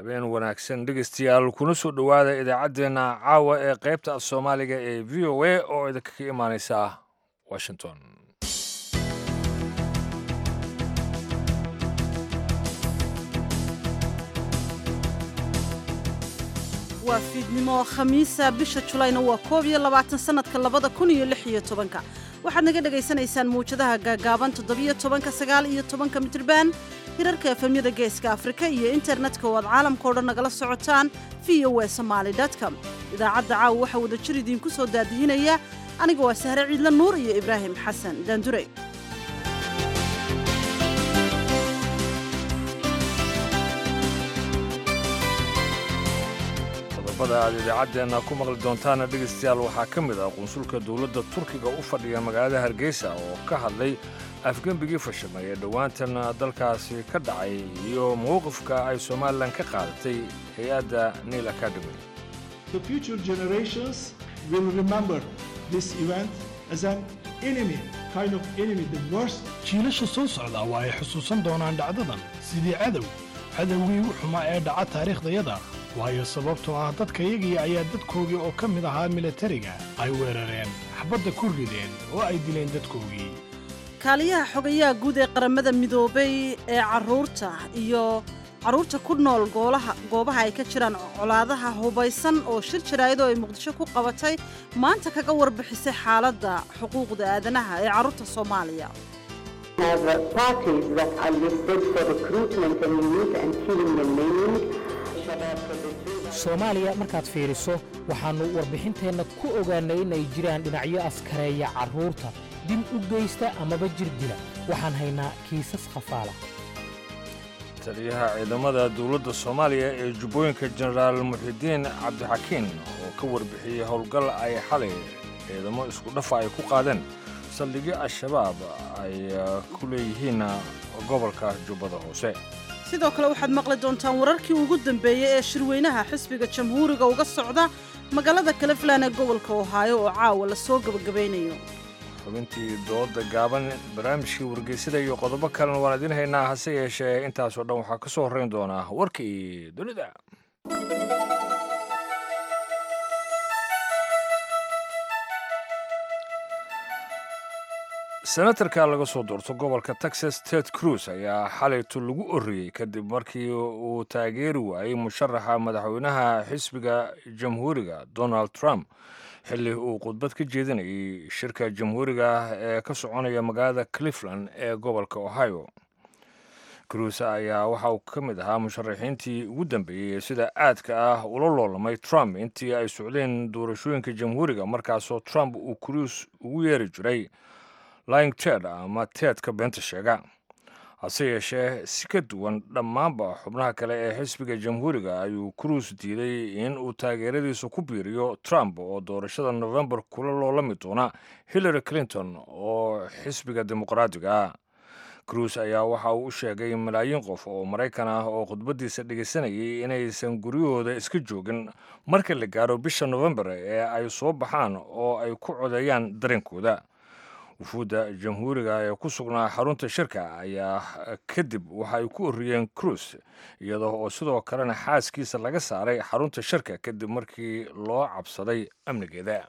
habeen wanaagsan dhegeystayaal kuna soo dhowaada idaacaddeenna caawa ee qaybta af soomaaliga ee v o a oo idinkaga imaaneysa washington waa fiidnimo khamiisa bisha julayna waa koob iyo labaatan sannadka labada kun iyo lix iyo tobanka waxaad naga dhagaysanaysaan muwjadaha gaagaaban toddobiyo tobanka sagaal iyo tobanka mitriban hirarka efemyada geeska afrika iyo internetka oo aad caalamka o dhan nagala socotaan v o e somaali com idaacadda caawa waxaa wada jir idiinku soo daadihinaya aniga waa sahre ciidla nuur iyo ibraahim xasan daandurey qodobada aad idaacaddeenna ku maqli doontaana dhegaystayaal waxaa ka mid ah qunsulka dowladda turkiga u fadhiya magaalada hargeysa oo ka hadlay afgembigii fashilmay ee dhowaantan dalkaasi ka dhacay iyo mowqifka ay somalilan ka qaadatay hay-adda niil academy The future generations will remember this event as an enemy, kind of enemy, the worst jiilasha soo socda waa ay xusuusan doonaan dhacdadan sidii cadow cadowgii ugu xumaa ee dhaca taariikhdayada waayo sababtoo ah dadkayagii ayaa dadkoogii oo ka mid ahaa milatariga ay weerareen xabadda ku rideen oo ay dileen dadkoogii kaaliyaha xogayaha guud ee qaramada midoobay ee carruurta iyo carruurta ku nool goolaha goobaha ay ka jiraan colaadaha hubaysan oo shir jaraayado ay muqdisho ku qabatay maanta kaga warbixisay xaaladda xuquuqda aadanaha ee carruurta soomaaliya have uh, parties that are listed for recruitment and youth and killing and maiming. soomaaliya markaad fiiriso waxaannu warbixinteenna ku ogaannay inay jiraan dhinacyo askareeya carruurta dil u geysta amaba jir dila waxaan haynaa kiisas khafaala taliyaha ciidamada dowladda soomaaliya ee jubbooyinka jenaraal muxidiin cabdixakiin oo ka warbixiyey howlgal ay xalay ciidamo isku dhafa ay ku qaadeen saldhigyo al-shabaab ay ku leeyihiin gobolka jubbada hoose sidoo kale waxaad maqli doontaan wararkii ugu dambeeyey ee shirweynaha xisbiga jamhuuriga uga socda magaalada cleveland ee gobolka ohaayo oo caawa la soo gebagabaynayo xubintii dooda gaaban barnaamijkii wargeysada iyo qodobo kalena waan idiin haynaa hase yeeshee intaasoo dhan waxaa ka soo horrayn doonaa warkii dunida senatarka laga soo doorto gobolka texas ted cruz ayaa xalayto lagu oriyey kadib markii uu taageeri waayey musharaxa madaxweynaha xisbiga jamhuuriga donald trump xilli uu khudbad ka jeedinayay shirka jamhuuriga ee ka soconaya magaalada cleveland ee gobolka ohio cruz ayaa waxa uu ka mid ahaa musharaxiintii ugu dambeeyey sida aadka ah ula loolamay trump intii ay socdeen doorashooyinka jamhuuriga markaasoo trump uu cruz ugu yeeri jiray lying ted ama teedka beenta sheega hase yeeshee si ka duwan dhammaanba xubnaha kale ee xisbiga jamhuuriga ayuu cruis diiday in uu taageeradiisa ku biiriyo trump oo doorashada novembar kula loolami doona hillary clinton oo xisbiga dimuqraadiga ah cruis ayaa waxa uu u sheegay malaayiin qof oo maraykan ah oo khudbaddiisa dhegaysanayay inaysan guryahooda iska joogin marka la gaaro bisha novembar ee ay soo baxaan oo ay ku codeeyaan dareenkooda wufuudda jamhuuriga ee ku sugnaa xarunta shirka ayaa kadib waxa ay ku oriyeen cruis iyadoo oo sidoo kalena xaaskiisa laga saaray xarunta shirka kadib markii loo cabsaday amnigeeda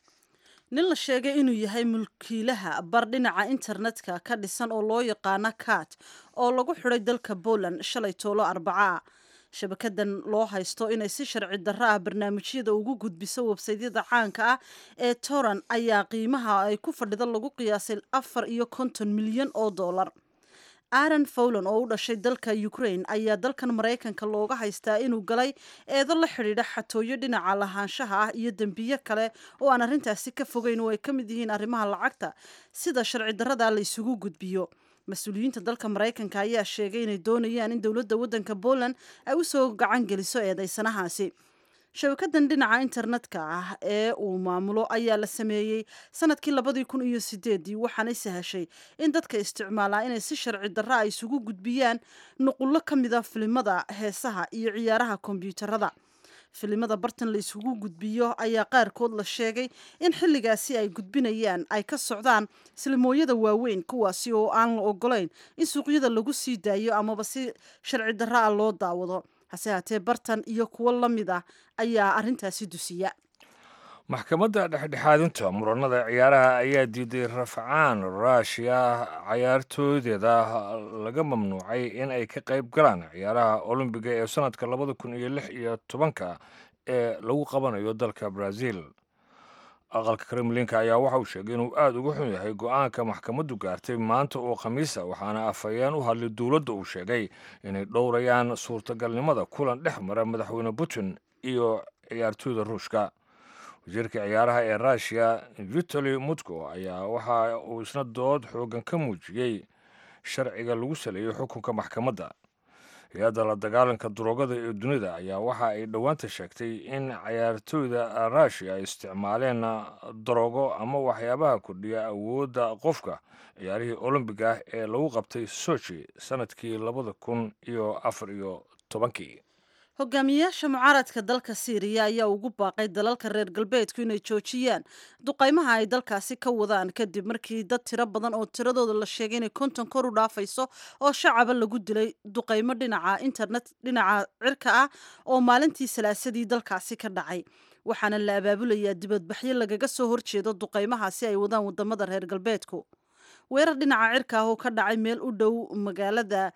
nin la sheegay inuu yahay mulkiilaha bar dhinaca internetka ka dhisan oo loo yaqaano kat oo lagu xidhay dalka poland shalay toolo arbacaa shabakadan loo haysto inay si sharci darro ah barnaamijyada ugu gudbiso websaydyada caanka ah ee toran ayaa qiimaha ay ku fadhida lagu qiyaasay afar iyo konton milyan oo dollar aaron fowlan oo u dhashay dalka ukraine ayaa dalkan maraykanka looga haystaa inuu galay eedo la xidhiidha xatooyo dhinaca lahaanshaha ah iyo dembiyo kale oo aan arrintaasi ka fogeyn oo ay ka mid yihiin arrimaha lacagta sida sharci darrada la isugu gudbiyo mas-uuliyiinta dalka maraykanka ayaa sheegay inay doonayaan in dowladda waddanka poland ay u soo gacan geliso eedaysanahaasi shabakadan dhinaca internetka ah ee uu maamulo ayaa la sameeyey sanadkii labadii kun iyo sideedii waxaanay sahashay in dadka isticmaalaa inay si sharci darra a isugu gudbiyaan nuqullo ka mida filimada heesaha iyo ciyaaraha kombyuutarada filimada bartan la isugu gudbiyo ayaa qaarkood la sheegay in xilligaasi ay gudbinayaan ay ka socdaan silmooyada waaweyn kuwaasi oo aan la ogolayn in suuqyada lagu sii daayo amaba si sharci darra a loo daawado hase haatee bartan iyo kuwo la mid ah ayaa arrintaasi dusiya maxkamadda dhexdhexaadinta muranada ciyaaraha ayaa diiday rafcaan ruushiya cayaartooydeeda laga mamnuucay in ay ka qayb galaan ciyaaraha olombiga ee sanadka labada kun iyo lix iyo tobanka ee lagu qabanayo dalka brazil aqalka kremlinka ayaa waxa uu sheegay inuu aada uga xun yahay go-aanka maxkamaddu gaartay maanta oo khamiisa waxaana afhayeen u hadlay dowladda uu sheegay inay dhowrayaan suurtagalnimada kulan dhex mara madaxweyne putin iyo ciyaartooyda ruushka wasiirka ciyaaraha ee ruushiya vitali mutko ayaa waxa uu isna dood xoogan ka muujiyey sharciga lagu saleeyey xukunka maxkamadda hay-adda la dagaalanka duroogada ee dunida ayaa waxa ay dhowaanta sheegtay in cayaartooyda ruushiya ay isticmaaleen daroogo ama waxyaabaha kordhiya awoodda qofka ciyaarihii olombiga ah ee lagu qabtay sochi sanadkii labada kun iyo afar iyo tobankii hogaamiyayaasha mucaaradka dalka siiriya ayaa ugu baaqay dalalka reer galbeedku inay joojiyaan duqaymaha ay dalkaasi ka wadaan kadib markii dad tiro badan oo tiradooda la sheegay inay konton kor u dhaafayso oo shacaba lagu dilay duqaymo dhinaca internet dhinaca cirka ah oo maalintii salaasadii dalkaasi ka dhacay waxaana la abaabulayaa dibadbaxyo lagaga soo horjeedo duqaymahaasi ay wadaan wadamada reer galbeedku weerar dhinaca cirka ah oo ka dhacay meel u dhow magaalada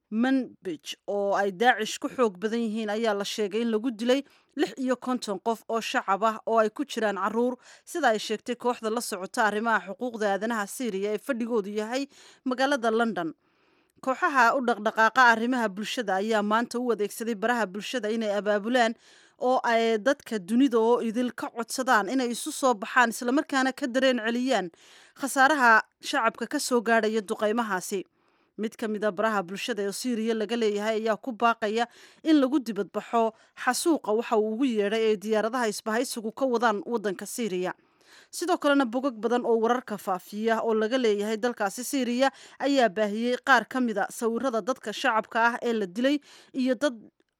manbij oo ay daacish ku xoog badan yihiin ayaa la sheegay in lagu dilay lix iyo konton qof oo shacab ah oo ay ku jiraan caruur sida ay sheegtay kooxda la socota arrimaha xuquuqda aadanaha syriya ee fadhigoodu yahay magaalada london kooxaha u dhaqdhaqaaqa arrimaha bulshada ayaa maanta u adeegsaday baraha bulshada inay abaabulaan oo ay dadka dunida oo idil ka codsadaan inay isu soo baxaan islamarkaana ka dareen celiyaan khasaaraha shacabka ka soo gaadhaya duqaymahaasi mid ka mid a baraha bulshada ee syriya laga leeyahay ayaa ku baaqaya in lagu dibadbaxo xasuuqa waxa uu ugu yeedhay ee diyaaradaha isbahaysigu ka wadaan waddanka syriya sidoo kalena bogog badan oo wararka faafiya oo laga leeyahay dalkaasi syriya ayaa baahiyey qaar ka mid a sawirada dadka shacabka ah ee la dilay iyo dad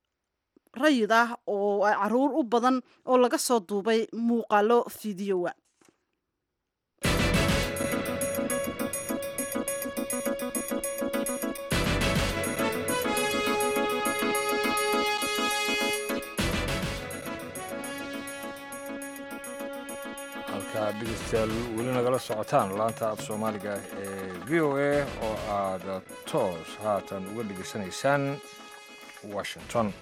rayid ah oo caruur u badan oo laga soo duubay muuqaalo fideowa halkaa dhegeystayaal weli nagala socotaan laanta af soomaaliga ee v o a oo aad toos haatan uga dhegeysanaysaan washington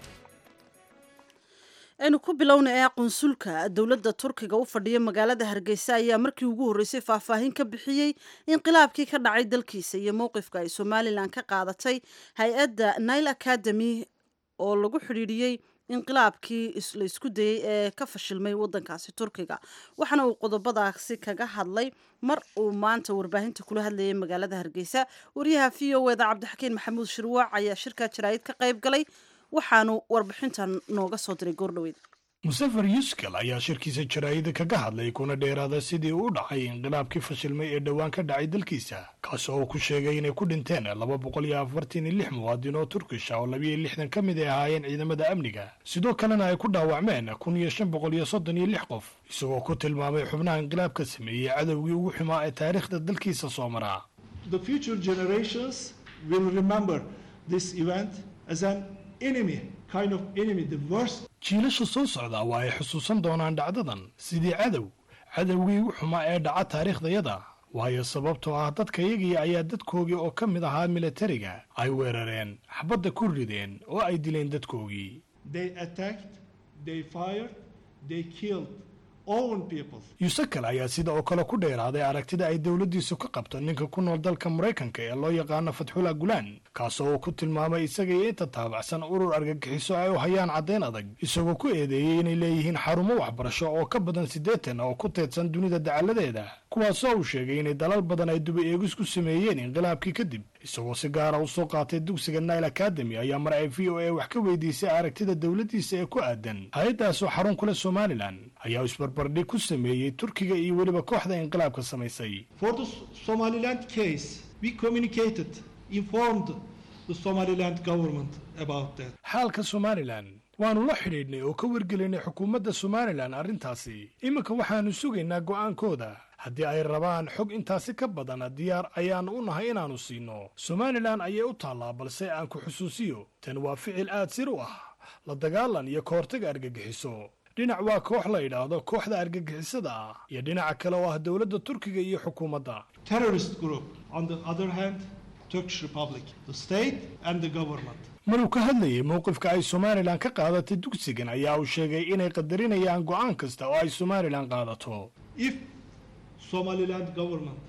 aynu ku bilowna ee qunsulka dowladda turkiga u fadhiya magaalada hargeysa ayaa markii ugu horreysay faahfaahin ka bixiyey inqilaabkii ka dhacay dalkiisa iyo mowqifka ay somalilan ka qaadatay hay-adda nile academy oo lagu xidhiidhiyey inqilaabkii la isku dayey ee ka fashilmay waddankaasi turkiga waxaana uu qodobadaasi kaga hadlay mar uu maanta warbaahinta kula hadlayay magaalada hargeysa wariyaha v o eda cabdixakiin maxamuud shirwaac ayaa shirka jaraa'id ka qayb galay waxaanu warbixintan nooga soo diray goordhoweyd musafar yuskal ayaa shirkiisa jaraa'ida kaga hadlay kuna dheeraada sidii uu u dhacay inqilaabkii fashilmay ee dhowaan ka dhacay dalkiisa kaas oo uu ku sheegay inay ku dhinteen laba boqol iyo afartan iyo lix muwaadin oo turkish ah oo labiyo lixdan ka mid ay ahaayeen ciidamada amniga sidoo kalena ay ku dhaawacmeen kun iyo shan boqol iyo soddon iyo lix qof isagoo ku tilmaamay xubnaha inqilaabka sameeyey cadowgii ugu xumaa ee taariikhda dalkiisa soo maraa The future generations will remember this event as an enemy, kind of enemy, the worst jiilasha soo socda waa ay xusuusan doonaan dhacdadan sidii cadow cadowgii ugu xumaa ee dhaca taariikhdayada waayo sababtoo ah dadkayagii ayaa dadkoogii oo ka mid ahaa militariga ay weerareen xabadda ku rideen oo ay dileen dadkoogii They attacked, they fired, they killed own people. yuusakal ayaa sida oo kale ku dheeraaday aragtida ay dowladdiisu ka qabto ninka ku nool dalka maraykanka ee loo yaqaano fatxullah gulaan kaasoo uu ku tilmaamay isaga iyo inta taabacsan urur argagixiso ay u hayaan caddayn adag isagoo ku eedeeyey inay leeyihiin xarumo waxbarasho oo ka badan siddeetan oo ku teedsan dunida dacalladeeda kuwaasoo uu sheegay inay dalal badan ay duba eegis ku sameeyeen inqilaabkii kadib isagoo si gaara u soo qaatay dugsiga nile academy ayaa mar ay v o a wax ka weydiisay aragtida dowladdiisa ee ku aadan hay-addaasoo xarun kule somalilan ayaa isbarbardhig ku sameeyey turkiga iyo weliba kooxda inqilaabka samaysay For the Somaliland case, we communicated, informed the Somaliland government about that. xaalka somalilan waannu la xidhiidhnay oo ka wargelinay xukuumadda somalilan arrintaasi iminka waxaannu sugaynaa go'aankooda haddii ay rabaan xog intaasi ka badana diyaar ayaannu u nahay inaannu siinno somalilan ayay u taallaa balse aan ku xusuusiyo tan waa ficil aad sir u ah la dagaalan iyo ka hortaga argagixiso dhinac waa koox la yidhaahdo kooxda argagixisada ah iyo dhinaca kale oo ah dowladda turkiga iyo xukuumadda Terrorist group, on the other hand, Turkish Republic, the state and the government. maruu ka hadlayay mowqifka ay somalilan ka qaadatay dugsigan ayaa uu sheegay inay qadarinayaan go'aan kasta oo ay somalilan qaadato If Somaliland government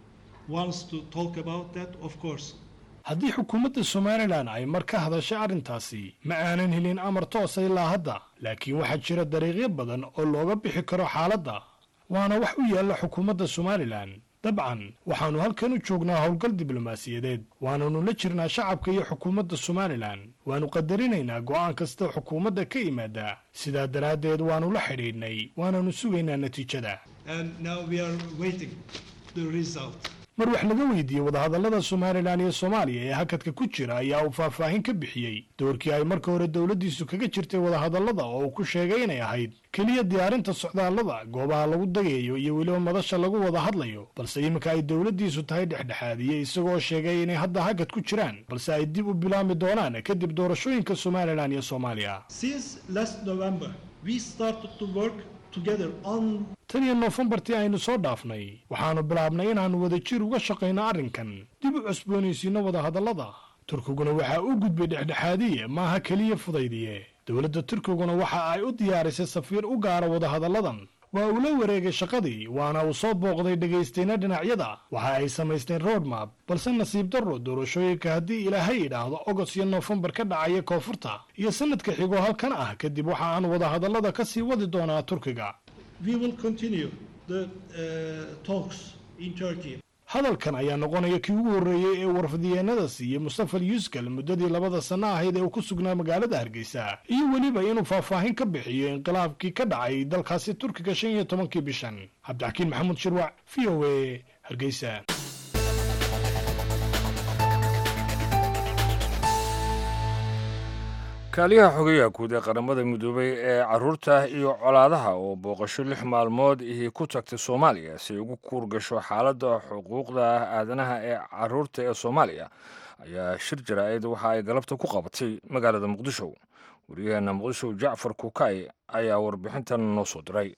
wants to talk about that, of course, haddii xukuumadda somalilan ay mar ka hadashay arrintaasi ma aanan helin amar toosa ilaa hadda laakiin waxaa jira dariiqyo badan oo looga bixi karo xaaladda waana wax u yaalla xukuumadda somalilan dabcan waxaannu halkan u joognaa howlgal diblomaasiyadeed waananu la jirnaa shacabka iyo xukuumadda somalilan waannu qadarinaynaa go'aan kasta xukuumadda ka yimaada sidaa daraaddeed waannu la xidhiidhnay waananu sugaynaa natiijada and now we are waiting the result. mar wax laga weydiiyey wadahadallada somalilan iyo soomaaliya ee hakadka ku jira ayaa uu faahfaahin ka bixiyey doorkii ay marka hore dowladdiisu kaga jirtay wadahadallada oo uu ku sheegay inay ahayd keliya diyaarinta socdaallada goobaha lagu dagayo iyo weliba madasha lagu wada hadlayo balse iminka ay dowladdiisu tahay dhexdhexaadiye isagoo sheegay inay hadda hakad ku jiraan balse ay dib u bilaami doonaan kadib doorashooyinka somalilan iyo soomaaliya Since last November, we started to work together on tan iyo noofembartii aynu soo dhaafnay waxaannu bilaabnay inaannu wadajir uga shaqayno arrinkan dib u cusboonaysiinno wadahadallada turkiguna waxaa u gudbay dhexdhexaadiye maaha keliya fudaydiye dowladda turkiguna waxa ay u diyaarisay safiir u gaara wadahadalladan waa uu la wareegay shaqadii waana uu soo booqday dhagaystayna dhinacyada waxa ay samaysteen roadmap balse nasiib darro doorashooyinka haddii ilaahay idhaahdo ogos iyo noofembar ka dhacaya koonfurta iyo sanadka xigoo halkan ah kadib waxa aan wadahadallada ka sii wadi doonaa turkiga we will continue the uh, talks in Turkey. hadalkan ayaa noqonaya kii ugu horreeyey ee warfadiyeenada siiyey mustafal yuskal muddadii labada sanno ahayd ee uu ku sugnaa magaalada hargeysa iyo weliba inuu faahfaahin ka bixiyo inqilaabkii ka dhacay dalkaasi turkiga shan iyo tobankii bishan cabdixakiin maxamuud shirwac v o a hargeysa kaaliyaha xogeyaha guud ee qaramada midoobay ee caruurta iyo colaadaha oo booqasho lix maalmood ihii ku tagtay soomaaliya si ay ugu kuur gasho xaaladda xuquuqda aadanaha ee caruurta ee soomaaliya ayaa shir jaraa'id waxa ay galabta ku qabatay magaalada muqdisho wariyaheena muqdisho jacfar kukay ayaa warbixintan noo soo diray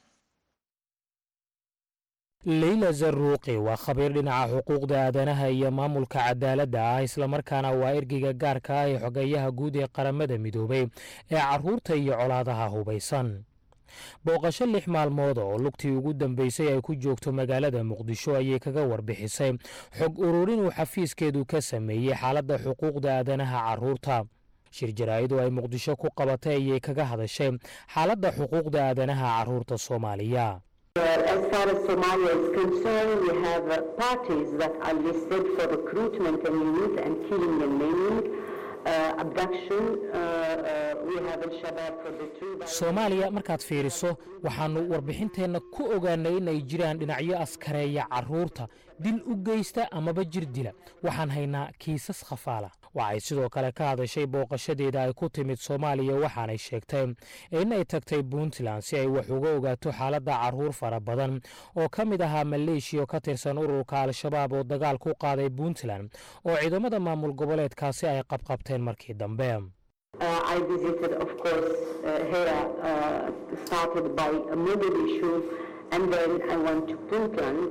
leyla zaruuqi waa khabiir dhinaca xuquuqda aadanaha iyo maamulka cadaaladda ah islamarkaana waa ergeyga gaarka ah ee xogeeyaha guud ee qaramada midoobay ee caruurta iyo colaadaha hubaysan booqasho lix maalmood oo lugtii ugu dambeysay ay ku joogto magaalada muqdisho ayay kaga warbixisay xog ururin uu xafiiskeedu ka sameeyey xaaladda xuquuqda aadanaha caruurta shir jaraa'id ay muqdisho ku qabatay ayay kaga hadashay xaaladda xuquuqda aadanaha caruurta soomaaliya As far as Somalia is concerned, we have uh, parties that are listed for recruitment and youth and killing and maiming, uh, abduction. Uh, uh, we have Al-Shabaab for the two. soomaaliya markaad fiiriso waxaannu warbixinteenna ku ogaanay inay jiraan dhinacyo askareeya carruurta dil u geysta amaba jir dila waxaan haynaa kiisas khafaala waxay sidoo kale ka hadashay booqashadeeda ay ku timid soomaaliya waxaanay sheegtay in ay tagtay puntland si ay wax uga ogaato xaaladda carruur fara badan oo ka mid ahaa maleeshiya oo ka tirsan ururka al-shabaab oo dagaal ku qaaday puntland oo ciidamada maamul goboleedkaasi ay qabqabteen markii dambe Uh, I visited, of course, uh, here, uh, started by Mogadishu, and then I went to Puntland.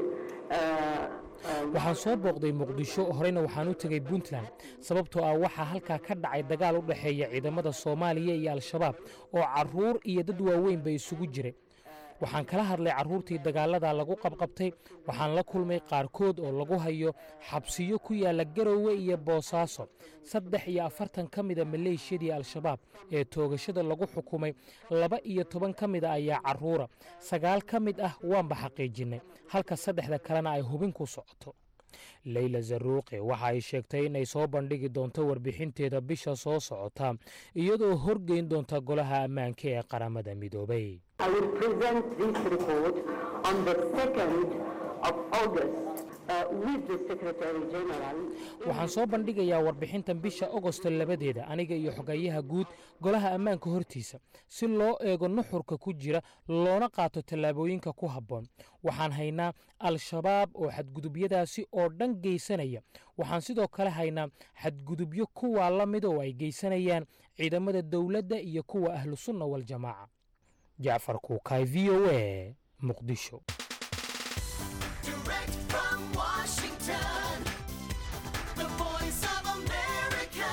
Uh, um, waxaan soo booqday muqdisho horeyna waxaan u tegey puntland sababtoo ah waxaa halkaa ka dhacay dagaal u dhexeeya ciidamada soomaaliya iyo al-shabaab oo carruur iyo dad waaweynba isugu jiray waxaan kala hadlay carruurtii dagaalada lagu qabqabtay waxaan la kulmay qaarkood oo lagu hayo xabsiyo ku yaalla garowe iyo boosaaso saddex iyo afartan ka mida maleeshiyadii al-shabaab ee toogashada lagu xukumay laba iyo toban ka mida ayaa carruura sagaal ka mid ah waanba xaqiijinnay halka saddexda kalena ay hubin ku socoto leyla zaruuqi waxa ay sheegtay inay soo bandhigi doonto warbixinteeda bisha soo socota iyadoo horgeyn doonta golaha ammaanka ee qaramada midoobay I will present this report on the 2nd of August uh, with the Secretary General. waxaan soo bandhigayaa warbixintan bisha ogosto labadeeda aniga iyo xogayaha guud golaha ammaanka hortiisa si loo eego nuxurka ku jira loona qaato tallaabooyinka ku habboon waxaan haynaa al-shabaab oo xadgudubyadaasi oo dhan geysanaya waxaan sidoo kale haynaa xadgudubyo kuwaa la mid oo ay geysanayaan ciidamada dowladda iyo kuwa ahlu sunna waljamaaca jacfar kuukaay v o a muqdisho Direct from Washington, the voice of America,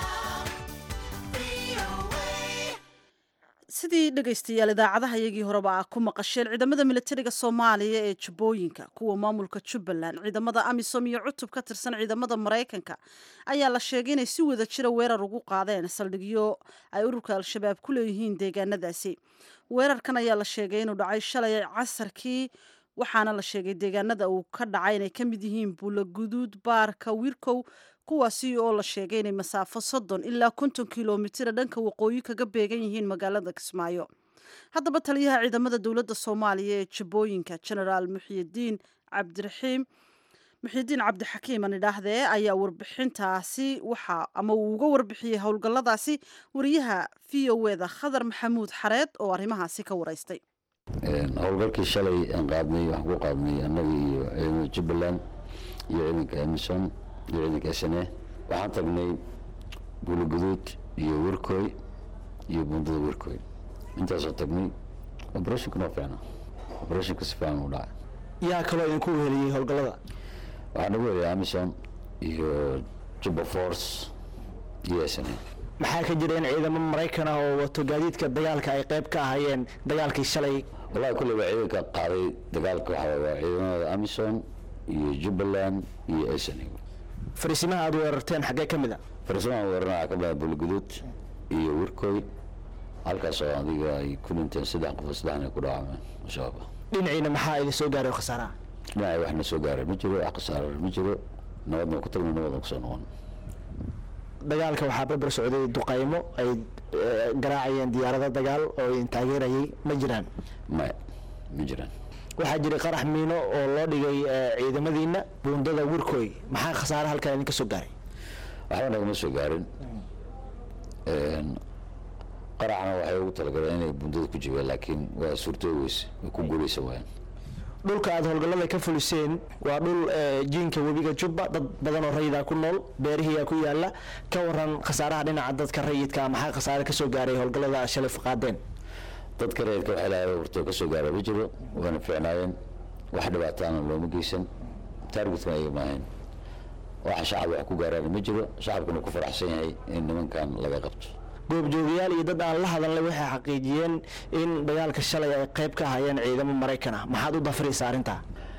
VOA. sidii dhegaystayaal idaacadaha iyagii horeba aa ku maqasheen ciidamada militariga soomaaliya ee jubbooyinka kuwa maamulka jubbaland ciidamada amisom iyo cutub ka tirsan ciidamada maraykanka ayaa la sheegay inay si wada jira weerar ugu qaadeen saldhigyo ay ururka al-shabaab ku leeyihiin deegaanadaasi weerarkan ayaa la sheegay inuu dhacay shalay casarkii waxaana la sheegay deegaanada uu ka dhacay inay ka mid yihiin buulaguduud baarka wirkow kuwaasi oo la sheegay inay masaafo soddon ilaa konton kilomitira dhanka waqooyi kaga beegan yihiin magaalada kismaayo haddaba taliyaha ciidamada dowladda soomaaliya ee jabooyinka genaraal muxiyidiin cabdiraxiim muxiyidiin cabdixakiim aan idhaahdee ayaa warbixintaasi waxa ama uu uga warbixiyey howlgalladaasi wariyaha v o eda khadar maxamuud xareed oo arrimahaasi ka waraystay howlgalkii shalay aan qaadnay waxaan ku qaadnay annaga iyo ciidamada jubbaland iyo ciidanka emison iyo ciidanka sne waxaan tagnay buuligaduud iyo werkoy iyo buundada werkoy intaasoo tagnay operationka noo fiicna operationka si fiican u dhacay yaa kaloo idinku weheliyey howlgallada waxaa nagu heliyay amison iyo jubba force iyo sne maxaa ka jira in ciidamo maraykan ah oo wato gaadiidka dagaalka ay qayb ka ahaayeen dagaalkii shalay wallahi kulley waa ciidanka qaaday dagaalka waxaa waa ciidamada amison iyo jubbaland iyo sne fariisimaha aad weerarteen xaggee ka mid a farsamaan weerana waxaa ka mid ah buuligaduud iyo werkoy halkaasoo adiga ay ku dhinteen saddex qof saddexna ay ku dhaawacmeen al-shabaab dhinaciina maxaa idin soo gaaray khasaaraha dhinaca waxna soo gaaray ma jiro wax khasaaro ma jiro nabadna ku tagno nabadna kusoo noqon dagaalka waxaa barbar socday duqaymo ay eh, garaacayeen diyaarado dagaal oo idin taageerayay ma jiraan maya ma jiraan waxaa jiray qarax miino oo loo dhigay eh, ciidamadiina buundada wirkoy maxaa khasaare halkan idinka soo gaaray waxba nagama soo gaarin qaraxna waxay ugu talagaleen inay bundada ku jibeen laakiin waa suurtoobi weyse way ku guuleysa waayaan dhulka aad howlgallada ka fuliseen waa dhul eh, jiinka webiga jubba dad badan oo rayidaa ku nool beerihiyaa ku yaala ka waran khasaaraha dhinaca dadka rayidka maxaa khasaare ka soo gaaray howlgallada aad shalay qaadeen dadka reerka waxay lahayd hortoo ka soo gaara ma jiro waana fiicnaayeen wax dhibaataana looma geysan taargetkana ayaga maahayn waxa shacab wax ku gaaraan ma jiro shacabkuna ku faraxsan yahay in nimankan laga qabto goobjoogayaal iyo dad aan la hadalnay waxay xaqiijiyeen in dagaalka shalay ay qayb ka ahaayeen ciidamo maraykan ah maxaad u dafraysaa arrintaa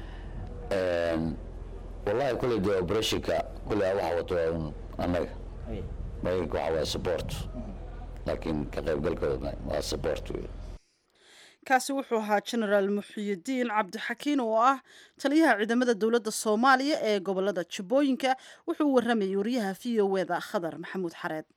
wallahi kulley dee operationka kulley waxa wato waa un annaga maraykanka waxa waa support laakiin ka qaybgalkooda waa support wey kaasi wuxuu ahaa genaraal muxiyidiin cabdixakiin oo ah taliyaha ciidamada dowladda soomaaliya ee gobolada jubbooyinka wuxuu u waramayay wariyaha v o eda khadar maxamuud xareed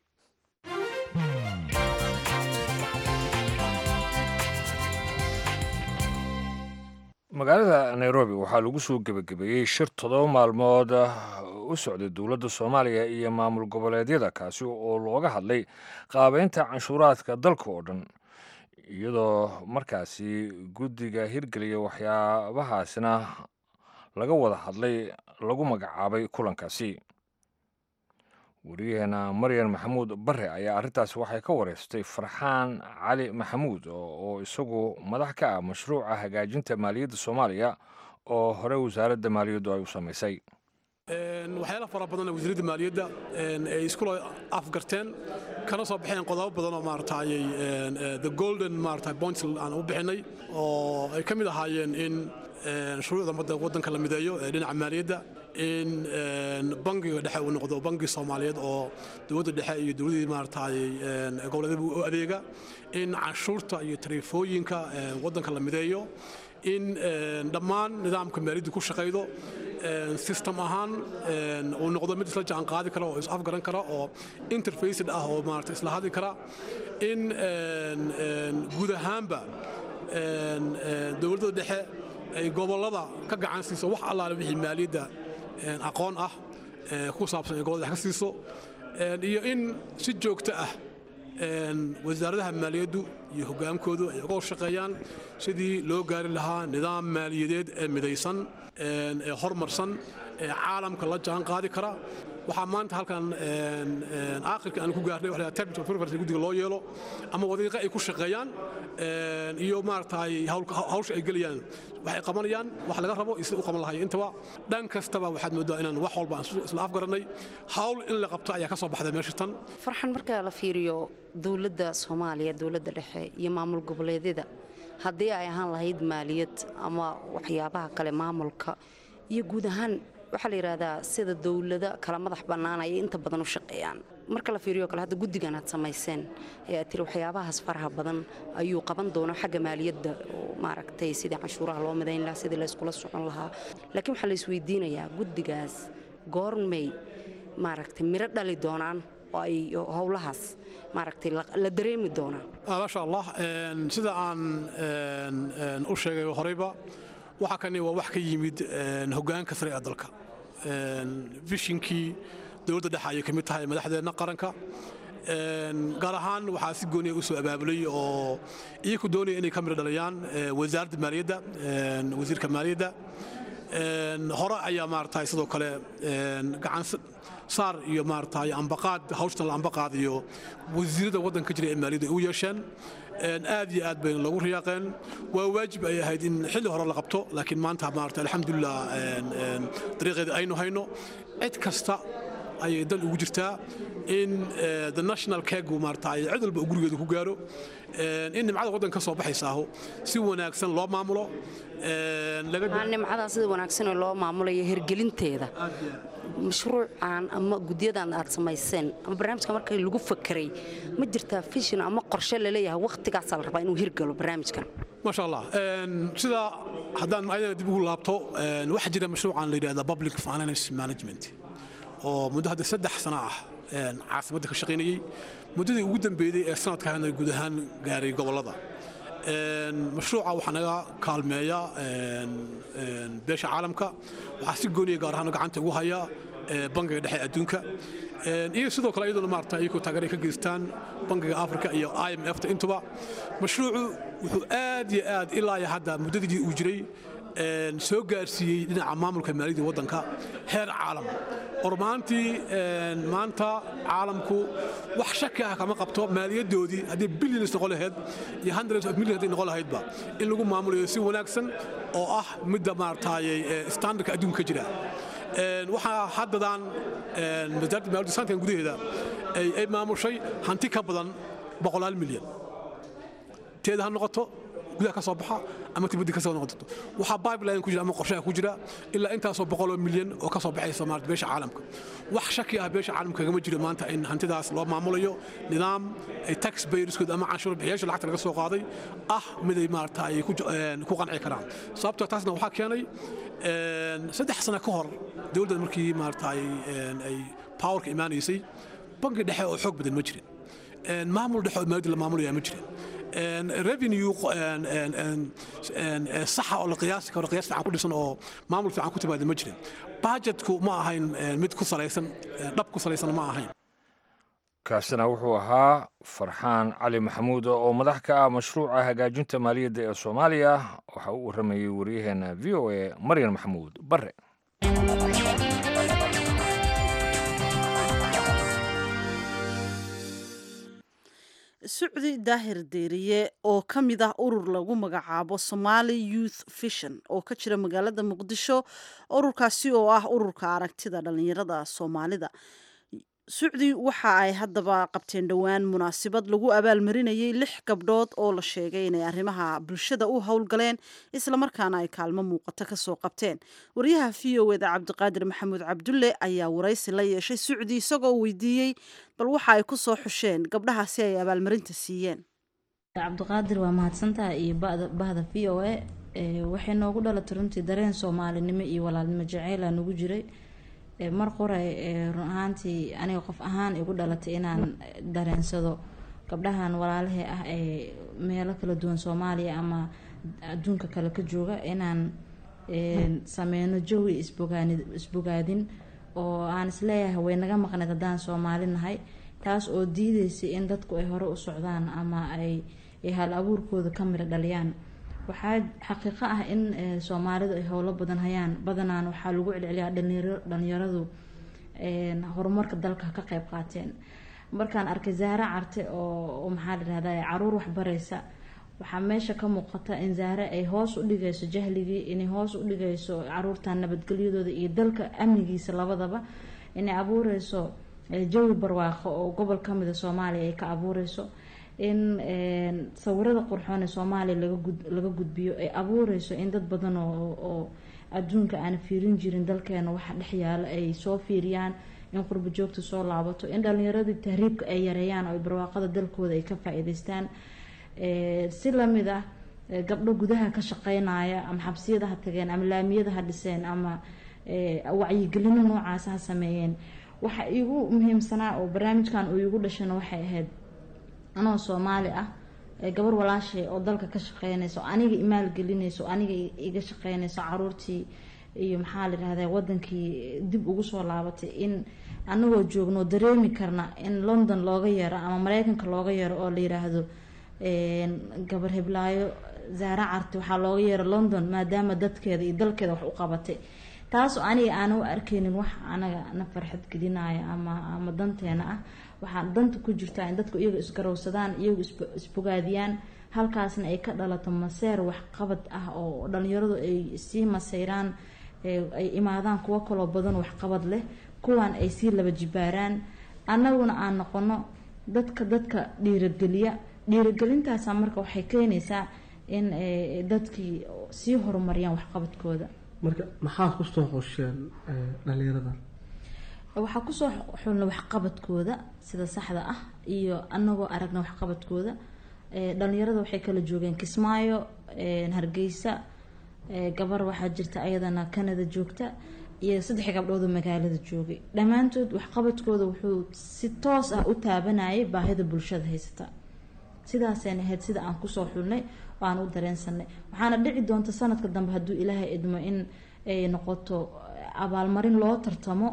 magaalada nairobi waxaa lagu soo gebagabeeyey shir toddoba maalmood u socday dowladda soomaaliya iyo maamul goboleedyada kaasi oo looga hadlay qaabeynta canshuuraadka dalka oo dhan iyadoo markaasi guddiga hirgeliya waxyaabahaasina laga wada hadlay lagu magacaabay kulankaasi wariyaheena maryan maxamuud bare ayaa arrintaasi waxay ka wareystay farxaan cali maxamuud oo isagu madax ka ah mashruuca hagaajinta maaliyadda soomaaliya oo hore wasaaradda maaliyaddu ay u samaysay waxyaala fara badan wasiiradda maaliyadda ay iskula afgarteen kana soo baxeen qodobo badan oo maaragtayay the golden maaragtay points aan u bixinay oo ay ka mid ahaayeen in shuruucda madda waddanka la mideeyo ee dhinaca maaliyadda in bangiga dhexe uu noqdo bangi soomaaliyeed oo dowladda dhexe iyo dowladdii maaragtayay goboleedyada u adeega in canshuurta iyo tariifooyinka waddanka la mideeyo in dhammaan nidaamka maaliyadda ku shaqaydo system ahaan uu noqdo mid isla jaan qaadi kara oo is afgaran kara oo interfaced ah oo maarata isla hadli kara in guud ahaanba dowladda dhexe ay gobollada ka gacan siiso wax allaale wixii maaliyadda een, aqoon ah ee, ku saabsan in gobolada wax ka siiso een, iyo in si joogto ah een, wasaaradaha maaliyaddu iyo hogaankoodu ay uga shaqeeyaan sidii loo gaari lahaa nidaam maaliyadeed ee midaysan een, ee horumarsan ee caalamka la jaan qaadi kara waxaa maanta halkan een, een, aakhirka aan ku gaarnay waxa la yidhaha technical preference guddiga loo yeelo ama wadiiqa ay ku shaqeeyaan een, iyo maaragtay hawl- hawsha ay gelayaan waxay qabanayaan wax laga rabo iyo sida u qaban lahayo intaba dhan kastaba waxaad moodaa inaan wax walba aan isla- isla afgarannay hawl in la qabto ayaa ka soo baxday meesha tan farxan marka la fiiriyo dowladda soomaaliya dowladda dhexe iyo maamul goboleedyada haddii ay ahaan lahayd maaliyad ama waxyaabaha kale maamulka iyo guud ahaan waxaa la yidhaahdaa sida dowlada kala madax bannaan ayay inta badan u shaqeeyaan marka la fiiriyo kale hadda guddigan aad samayseen ee aad tiri waxyaabahaas faraha badan ayuu qaban doona xagga maaliyadda oo maaragtay sidii canshuuraha loo midayn lahaa sidii layskula socon lahaa laakiin waxaa la isweydiinayaa guddigaas goormay maaragtay miro dhali doonaan oo ay howlahaas maaragtay la la dareemi doonaan Ah, maasha allah een, sida aan een, een, u sheegay horeyba waxa kani waa wax ka yimid een, hogaanka sare ee dalka Een, vishinkii dowladda dhexe ayay ka mid tahay madaxdeenna qaranka Een, gaar ahaan waxaa si gooniya u soo abaabulay oo iyaku doonaya inay ka midho dhaliyaan eh, wasaaradda maaliyadda een, wasiirka maaliyadda Een, hore ayaa maaragtay sidoo kale een, gacan s- saar iyo maaragtay ambaqaad hawshtan la ambaqaad iyo wasiirada waddanka jira ee maaliyadda ay u yeesheen Een, aad iyo aad bayna loogu riyaaqeen waa waajib ay ahayd in xilli hore la qabto laakiin maanta maaragtay alxamdulilah een, een, dariiqeeda aynu hayno cid kasta ayay dan ugu jirtaa in eh, the national kegu maaragtay cid walba uu gurigeeda ku gaaro Een, in nimcada waddanka ka soo baxaysaaho si wanaagsan loo maamulo Een, laga Aa, nimcadaa sida wanaagsan ee loo maamulayo hirgelinteeda mashruucan ama gudyadan aad samayseen ama barnaamijka markii lagu fakeray ma jirtaa fishin ama qorshe laleeyahay wakhtigaasaa la rabaa inuu hirgalo barnaamijkan maasha allah Een, sida haddaan ayadana dib ugu laabto een, waxaa jira mashruucan la yidhahda public finance management oo muddo hadda saddex sano ah een, caasimadda ka shaqaynayey muddadii ugu dambeeyey ee sanadkaana guud ahaan gaaray gobollada Een, mashruuca waxaa naga kaalmeeya een, een, beesha caalamka waxaa si gooniya gaar ahaan gacanta ugu haya ee, bangiga dhexe adduunka Een, iyo sidoo kale iyaduna maarata iyagoo taageero ay ka geystaan bangiga afrika iyo i m f ta intuba mashruucu wuxuu aad iyo aad ilaa iyo hadda muddadii uu jiray een, soo gaarsiiyey dhinaca maamulka maaliyadda waddanka heer caalam ormaantii een, maanta caalamku wax shaki ah kama qabto maaliyaddoodii haddii billions noqon lahayd iyo hundreds of millions hadday noqon lahaydba in lagu maamulayo si wanaagsan oo ah midda maaragtayay standardka adduunka ka jira Een, waxaa haddadan een, wasaaradda maaliyadda sanadkan gudaheeda ay ay maamushay hanti ka badan boqolaal milyan teeda ha noqoto gudaha ka soo baxa ama tibaddi ka soo noqoto waxaa pipeline ku jira ama qorshaha ku jira ilaa intaasoo boqoloo milyan oo ka soo baxaysa maarata beesha caalamka wax shaki ah beesha caalamka kagama jiro maanta in hantidaas loo maamulayo nidaam ay tax bayerskooda ama canshuur bixiyaasha lacagta laga soo qaaday ah mid ay maarata ay ku een, ku qanci karaan sababtoo taasna waxaa keenay een, saddex sano ka hor dowladda markii maarata ay een, ay powerka imaanaysay bangi dhexe oo xoog badan ma jirin Een, maamul dhexe oo maaliyadda la maamulaya ma jirin Een, revenue een, een, een, een, een, saxa oo la qiyaasi karo qiyaas fiican ku dhisan oo maamul fiican ku timaada ma jirin budgetku ma ahayn een, mid ku salaysan een, dhab ku salaysan ma ahayn kaasina wuxuu ahaa farxaan cali maxamuud oo madax ka ah mashruuca hagaajinta maaliyadda ee soomaaliya waxa uu waramayey waryaheena v o a maryan maxamuud bare sucdi daahir deeriye oo ka mid ah urur lagu magacaabo somali youth vision oo ka jira magaalada muqdisho ururkaasi oo ah ururka aragtida dhalinyarada soomaalida sucdi waxa ay haddaba qabteen dhowaan munaasabad lagu abaalmarinayay lix gabdhood oo la sheegay inay arrimaha bulshada u howlgaleen islamarkaana ay kaalmo muuqato kasoo qabteen wariyaha v o eda cabdiqaadir maxamuud cabdulle ayaa waraysi la yeeshay sucdi isagoo weydiiyey bal waxa ay ku soo xusheen gabdhahaasi ay abaalmarinta siiyeen cabdiqaadir waa mahadsantaha iyo bada- bahda v o a ee, waxay noogu dhalatay runtii dareen soomaalinimo iyo walaalnimo jaceyla nagu jiray ee, mar qoray ee, run ahaantii aniga qof ahaan igu dhalatay inaan dareensado gabdhahan walaalahee ah ee meelo kala duwan soomaaliya ama adduunka kale ka jooga inaan een, sameyno jawi isbogaani- isbogaadin oo aan isleeyahay way naga maqneed haddaan soomaali nahay taas oo diideysay in dadku ay hore u socdaan ama ay ay hal abuurkooda ka mira dhaliyaan waxaa xaqiiqo ah in eh, soomaalidu ay howlo badan hayaan badanaan waxaa lagu celceliyaa dhalinyaro- dhalinyaradu een, horumarka dalka ka qayb qaateen markaan arkay zaare carte oo oo maxaa la dhahdaa caruur waxbaraysa waxaa meesha ka muuqata in zaare ay hoos u dhigayso jahligii inay hoos u dhigayso caruurtan nabadgelyadooda iyo dalka amnigiisa labadaba inay abuureyso eh, jawi barwaaqo oo gobol kamida soomaaliya ay ka abuureyso in een, sawirada qurxoon ee soomaaliya laga gud- laga gudbiyo ay abuureyso in dad badan oo oo adduunka aan fiirin jirin dalkeena waxa dhex yaala ay soo fiiriyaan in qurbo joogta soo laabato in dhalinyaradii tahriibka ay yareeyaan oo ay barwaaqada dalkooda ay ka faa-iideystaan Eh, si lamid ah eh, gabdho gudaha ka shaqeynaya ama xabsiyada ha tageen ama laamiyada ha dhiseen ama eh, wacyigelino noocaas ha sameeyeen waxa iigu muhiimsanaa oo barnaamijkan uu iigu dhashana waxay ahayd anoo soomaali ah ee gabar walaashay oo dalka ka shaqeynayso aniga imaalgelinayso aniga i- iga shaqeynayso caruurtii iyo maxaa la yihahda wadankii dib ugu soo laabatay in anagoo joogno dareemi karna in london looga yeero ama mareykanka looga yeero oo la yiraahdo een, gabar heblaayo zaare carte waxaa looga yeero london maadaama dadkeeda iyo dalkeeda wax u qabatay taasoo aniga aana u arkeynin wax anaga na farxad gelinaya ama ama danteena ah waxaa danta ku jirtaa in dadku iyaga isgarowsadaan iyagu isbo- isbogaadiyaan halkaasna ay ka dhalato maseer waxqabad ah oo dhalinyaradu ay sii maseyraan ee ay imaadaan kuwo kaloo badan waxqabad leh kuwan ay sii laba jibaaraan annaguna aan noqono dadka dadka dhiirageliya dhiiragelintaasa marka waxay keenaysaa in eh, dadkii sii horumariyaan waxqabadkooda marka maxaad kusoo xusheen eh, dhalinyarada waxaa kusoo xulna waxqabadkooda sida saxda ah iyo anagoo aragna waxqabadkooda Eh, dhalinyarada waxay kala joogeen kismaayo eh, hargeysa eh, gabar waxaa jirta ayadana canada joogta iyo saddex gabdhood oo magaalada joogay dhammaantood waxqabadkooda wuxuu si toos ah u taabanayay baahida bulshada haysata sidaasayna ahayd sida aan kusoo xulnay oo aan u dareensanay waxaana dhici doonta sanadka dambe hadduu ilaahay idmo in ay noqoto abaalmarin loo tartamo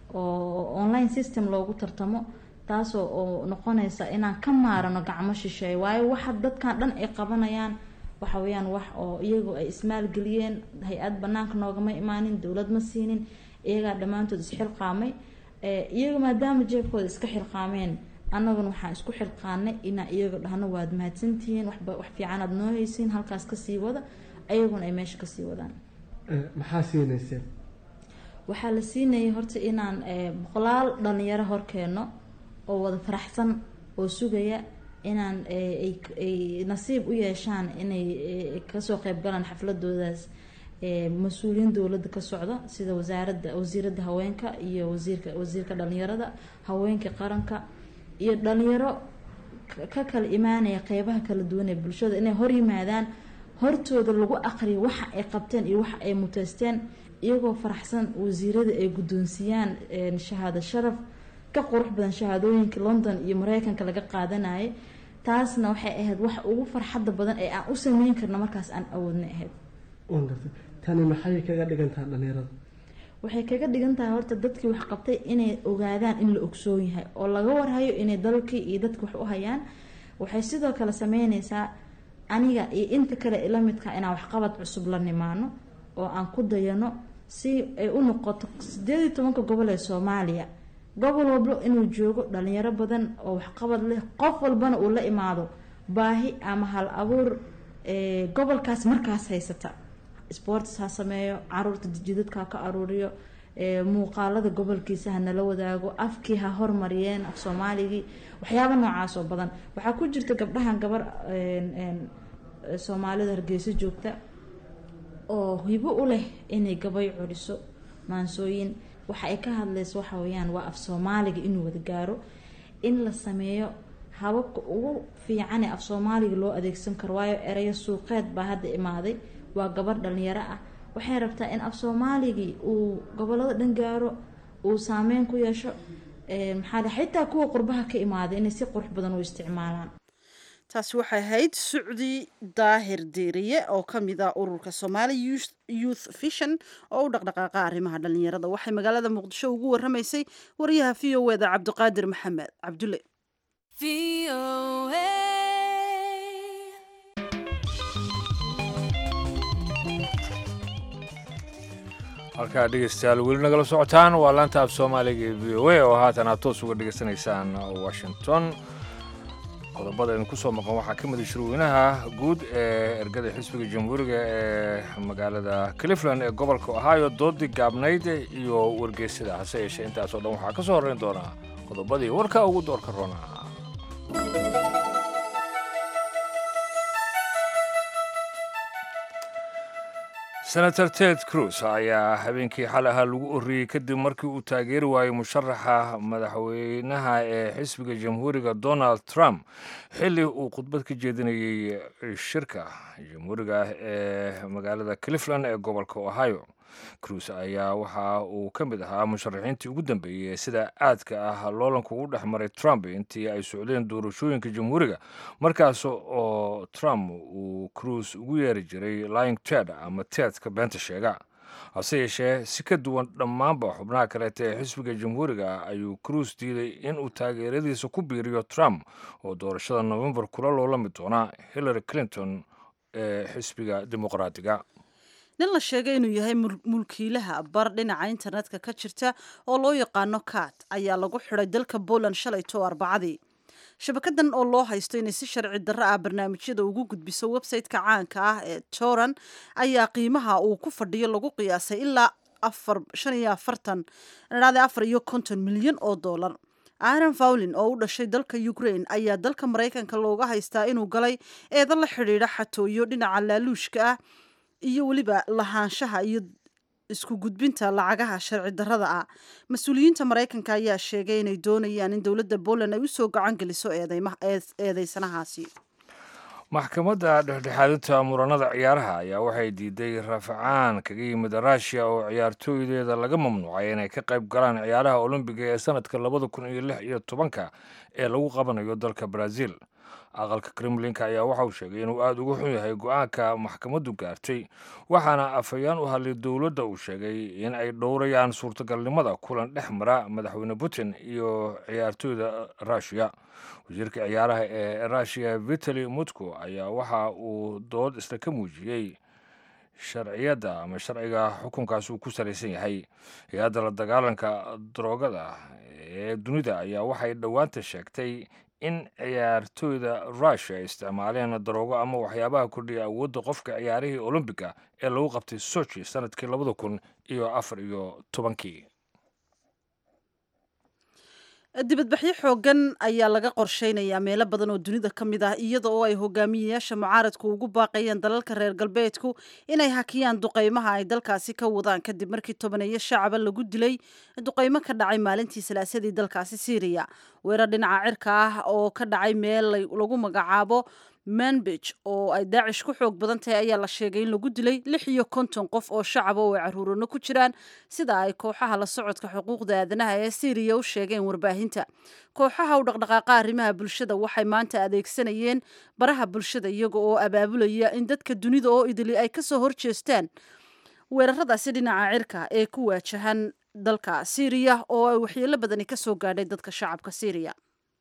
oo online system loogu tartamo taasoo oo noqonaysa inaan ka maarano gacmo shisheeye waayo waxa dadkan dhan ay qabanayaan waxa weeyaan wax oo iyagu ay ismaalgeliyeen hay-ad banaanka noogama imaanin dowlad ma siinin iyagaa dhammaantood isxilqaamay Eh, iyaga maadaama jeebkooda iska xilqaameen annaguna waxaan isku xilqaanay inaan iyaga dhahno waad mahadsantihiin waxba wax fiican aad noo haysiin halkaas kasii wada ayaguna ay meesha kasii wadaan Eh, maxaa siinayseen waxaa la siinayay horta inaan eh, boqolaal dhalinyaro horkeeno oo wada faraxsan oo sugaya inaan eh, ay ay nasiib u yeeshaan inay eh, kasoo qeyb galaan xafladoodaas eh, mas-uuliyiin dowladda ka socda sida wasaaradda wasiiradda haweenka iyo wasiirka wasiirka dhalinyarada haweenka qaranka iyo dhalinyaro ka- ka kala imaanaya qeybaha kala duwan ee bulshada inay hor yimaadaan hortooda lagu aqriyo waxa ay qabteen iyo waxa ay muteysteen iyagoo faraxsan wasiirada ay guddoonsiiyaan een, shahaado sharaf ka qurux badan shahaadooyinka london iyo mareykanka laga qaadanayay taasna waxay ahayd wax ugu farxadda badan ee aan u sameyn karno markaas aan awoodna ahayd waan gartay tani maxay kaga dhigantaha dhalinyarada waxay kaga dhigan tahay horta dadkii wax qabtay inay ogaadaan in la ogsoon yahay oo laga warhayo inay dalkii iyo dadki wax u hayaan waxay sidoo kale sameyneysaa aniga iyo inta kale ila midka inaan waxqabad cusub la nimaano oo aan ku dayano si ay u noqoto sideed iyo tobanka gobol ee soomaaliya gobol walba inuu joogo dhalinyaro badan oo waxqabad leh qof walbana uu la imaado baahi ama hal abuur ee, gobolkaas markaas haysata sports ha sameeyo caruurta jidadka ha ka aruuriyo ee, muuqaalada gobolkiisa ha nala wadaago afkii ha hormariyeen af soomaaligii waxyaaba noocaas oo badan waxaa ku jirta gabdhahan gabar een, een, ee, soomaalida hargeysa joogta oo hibo u leh inay gabay curiso maansooyin waxa ay ka hadlayso waxa weeyaan waa af soomaaliga inuu wada gaaro in la sameeyo hababka ugu fiican ee af soomaaliga loo adeegsan karo waayo erayo suuqeed baa hadda imaaday waa gabar dhalinyaro ah waxay rabtaa in af soomaaligii uu gobolada dhan gaaro uu saameyn ku yeesho ee, maxaa la- xitaa kuwa qurbaha ka imaaday inay si qurux badan u isticmaalaan taasi waxay ahayd sucdi daahir diiriye oo ka mid ah ururka somaali youth vision oo u dhaqdhaqaaqa arrimaha dhallinyarada waxay magaalada muqdisho ugu waramaysay wariyaha v o eda cabdiqaadir maxamed cabdulle halkaa dhegeystayaal weli nagala socotaan waa laanta af soomaaliga ee v o a oo haatan aad toos uga dhegeysanaysaan washington qodobada idin ku soo maqan waxaa ka mid a shirweynaha guud ee ergada xisbiga jamhuuriga ee magaalada cleveland ee gobolka ohio doodii gaabnayd iyo wargeysada hase yeeshee intaasoo dhan waxaa ka soo horreyn doonaa qodobadii warka ugu doorka roonaa senator ted cruz ayaa habeenkii xal ahaa lagu oriyey kadib markii uu taageeri waayey musharaxa madaxweynaha ee xisbiga jamhuuriga donald trump xilli uu khudbad ka jeedinayey shirka jamhuuriga ee magaalada cleveland ee gobolka ohio cruz ayaa waxa uu ka mid ahaa musharaxiintii ugu dambeeyey ee sida aadka ah loolanku u dhex maray trump intii ay socdeen doorashooyinka jamhuuriga markaas oo trump uu cruz ugu yeeri jiray lying ted ama tedka beenta sheega hase yeeshee si ka duwan dhammaanba xubnaha kaleeta ee xisbiga jamhuuriga ayuu cruz diiday inuu taageeradiisa ku biiriyo trump oo doorashada novembar kula loolami doona hillary clinton ee xisbiga dimuqraadiga nin la sheegay inuu yahay mulkiilaha bar dhinaca internetka ka jirta oo loo yaqaano kat ayaa lagu xidhay dalka poland shalayto arbacadii shabakadan oo loo haysto inay si sharci darro ah barnaamijyada ugu gudbiso website-ka caanka ah ee toran ayaa qiimaha uu ku fadhiyo lagu qiyaasay ilaa afar shan iyo afartan dhade afar iyo konton milyan oo dollar aaron fawlin oo u dhashay dalka ukraine ayaa dalka maraykanka looga haystaa inuu galay eedo la xidhiidha xatooyo dhinaca laaluushka ah iyo weliba lahaanshaha iyo isku gudbinta lacagaha sharci darrada ah mas-uuliyiinta maraykanka ayaa sheegay inay doonayaan in dowladda poland ay usoo gacan geliso eedeysanahaasi maxkamadda dhexdhexaadinta muranada ciyaaraha ayaa waxay diiday rafcaan kaga yimid rushia oo ciyaartooydeeda laga mamnuucay inay ka qayb galaan ciyaaraha olombiga ee sanadka labada kun iyo lix iyo tobanka ee lagu qabanayo dalka brazil aqalka kremlinka ayaa waxa uu sheegay inuu aada uga xun yahay go-aanka maxkamaddu gaartay waxaana afhayaan u hadlay dowladda uu sheegay in ay dhowrayaan suurtagalnimada kulan dhex mara madaxweyne putin iyo ciyaartooyda rushiya wasiirka ciyaaraha ee rushiya vitali mutko ayaa waxa uu dood isla ka muujiyey sharciyadda ama sharciga xukunkaas uu ku salaysan yahay hay-adda la dagaalanka daroogada ee dunida ayaa waxay dhowaanta sheegtay in ciyaartooyda rushia ay isticmaaleen daroogo ama waxyaabaha kordhiya awoodda qofka ciyaarihii olombiga ee lagu qabtay sochi sanadkii labada kun iyo afar iyo tobankii dibadbaxyo xoogan ayaa laga qorsheynayaa meelo badan oo dunida ka mid ah iyada oo ay hogaamiyeyaasha mucaaradku ugu baaqayeen dalalka reer galbeedku inay hakiyaan duqeymaha ay dalkaasi ka wadaan kadib markii tobaneeyo shacaba lagu dilay duqeymo ka dhacay maalintii salaasadii dalkaasi syriya weerar dhinaca cirka ah oo ka dhacay meel lagu magacaabo manbij oo ay daacish ku xoog badan tahay ayaa la sheegay in lagu dilay lix iyo konton qof oo shacaba oo ay caruurano ku jiraan sida ay kooxaha la socodka xuquuqda aadanaha ee syriya u sheegeen warbaahinta kooxaha u dhaqdhaqaaqa arrimaha bulshada waxay maanta adeegsanayeen baraha bulshada iyaga oo abaabulaya in dadka dunida oo idili ay kasoo horjeestaan weeraradaasi dhinaca cirka ee ku waajahan dalka syriya oo ay waxyeelo badani kasoo gaadhay dadka shacabka syriya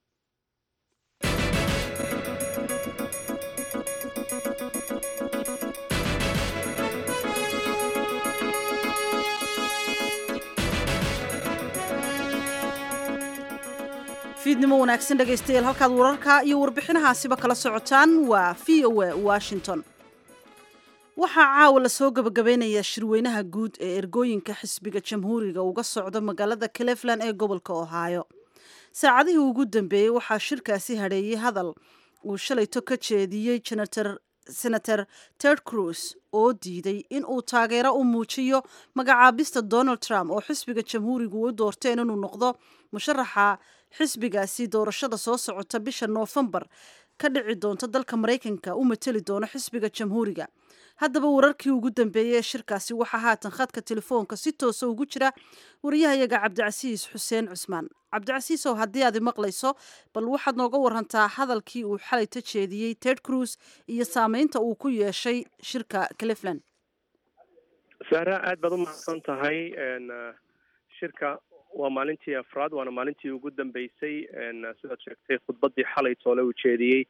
fiidnimo wanaagsan dhegaystayaal halkaad wararka iyo warbixinahaasiba kala socotaan waa v o a washington waxaa caawa lasoo gabagabeynayaa shirweynaha guud ee ergooyinka xisbiga jamhuuriga uga socdo magaalada cleveland ee gobolka ohio saacadihii ugu dambeeyey waxaa shirkaasi hadheeyey hadal uu shalayto ka jeediyey senator ted cruz oo diiday in uu taageero u muujiyo magacaabista donald trump oo xisbiga jamhuurigu u doorteen inuu noqdo musharaxa xisbigaasi doorashada soo socota bisha noofembar ka dhici doonta dalka maraykanka u mateli doono xisbiga jamhuuriga haddaba wararkii ugu dambeeyey ee shirkaasi waxaa haatan khadka telefoonka si toosa ugu jira wariyahayaga cabdicasiis xuseen cusmaan cabdicasiisow haddii aad maqlayso bal waxaad nooga warantaa hadalkii uu xalay ta jeediyey ted cruz iyo saameynta uu ku yeeshay shirka cleveland sahra aad baad u mahadsan tahay shirka waa maalintii afraad waana maalintii ugu dambeysay sidaad sheegtay khudbadii xalay toole uu jeediyey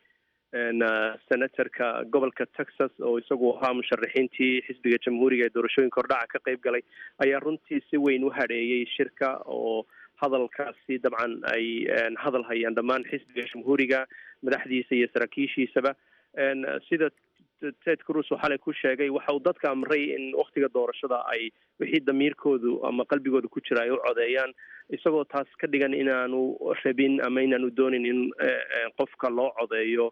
senatorka gobolka texas oo isagu ahaa musharaxiintii xisbiga jamhuuriga ee doorashooyinka hordhaca ka qayb galay ayaa runtii si weyn u hadheeyey shirka oo hadalkaasi dabcan ay hadal hayaan dhammaan xisbiga jamhuuriga madaxdiisa iyo saraakiishiisaba sida ted cruz oo xalay ku sheegay waxa uu dadka amray in waktiga doorashada ay wixii damiirkoodu ama qalbigooda ku jira ay u codeeyaan isagoo taas ka dhigan inaanu rabin ama inaanu doonin in qofka loo codeeyo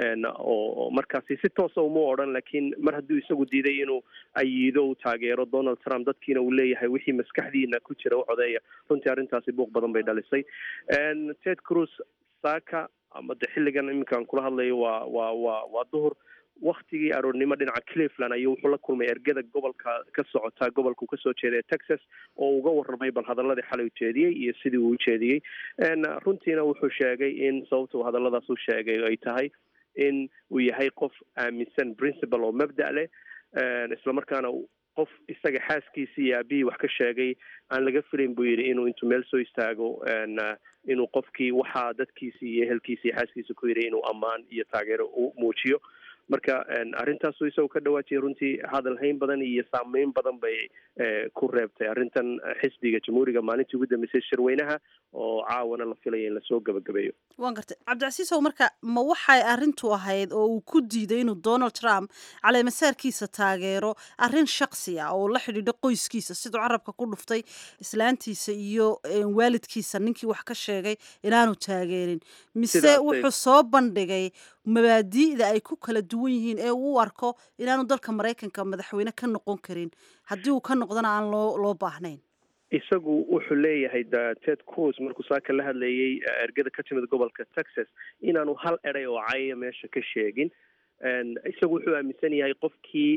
oo markaasi si toosa uma odhan laakiin mar hadduu isagu diiday inuu ayiido uu taageero donald trump dadkiina uu leeyahay wixii maskaxdiina ku jira u codeeya runtii arrintaasi buuq badan bay dhalisay ted cruz saaka ama de xilligan iminkaan kula hadlayo waa waa waa waa duhur waktigii aroornimo dhinaca cleveland ayuu wuxuu la kulmay ergada gobolka ka socota gobolka uu kasoo jeeday texas oo uga warramay bal hadaladii xalay u jeediyey iyo sidii uu u jeediyey runtiina wuxuu sheegay in sababta uu hadalladaas u sheegay ay tahay in uu yahay qof aaminsan principal oo mabda' leh islamarkaana qof isaga xaaskiisii iyo aabihii wax ka sheegay aan laga filayn buu yidhi inuu intuu meel soo istaago inuu qofkii waxaa dadkiisii iyo ehelkiisi iyo xaaskiisa ku yidhi inuu ammaan iyo taageero u muujiyo marka arrintaasu isagoo ka dhawaajiyay runtii hadal hayn badan iyo saameyn badan bay ku reebtay arrintan xisbiga jamhuuriga maalintii ugu dambeysay shirweynaha oo caawana la filaya in lasoo gabagabeeyo waan gartay cabdicasiisow marka ma waxay arrintu ahayd oo uu ku diiday inuu donald trump caleemasaarkiisa taageero arrin shaksi ah oo la xidhiidho qoyskiisa siduu carabka ku dhuftay islaantiisa iyo waalidkiisa ninkii wax ka sheegay inaanu taageerin mise wuxuu soo bandhigay mabaadi'da ay ku kala duwan yihiin ee uu arko inaanu dalka maraykanka madaxweyne ka noqon karin haddii uu ka noqdona aan loo loo baahnayn isagu wuxuu leeyahay ted cruz markuu saaka la hadlayay ergada ka timid gobolka texas inaanu hal eday oo cayaya meesha ka sheegin isagu wuxuu aaminsan yahay qofkii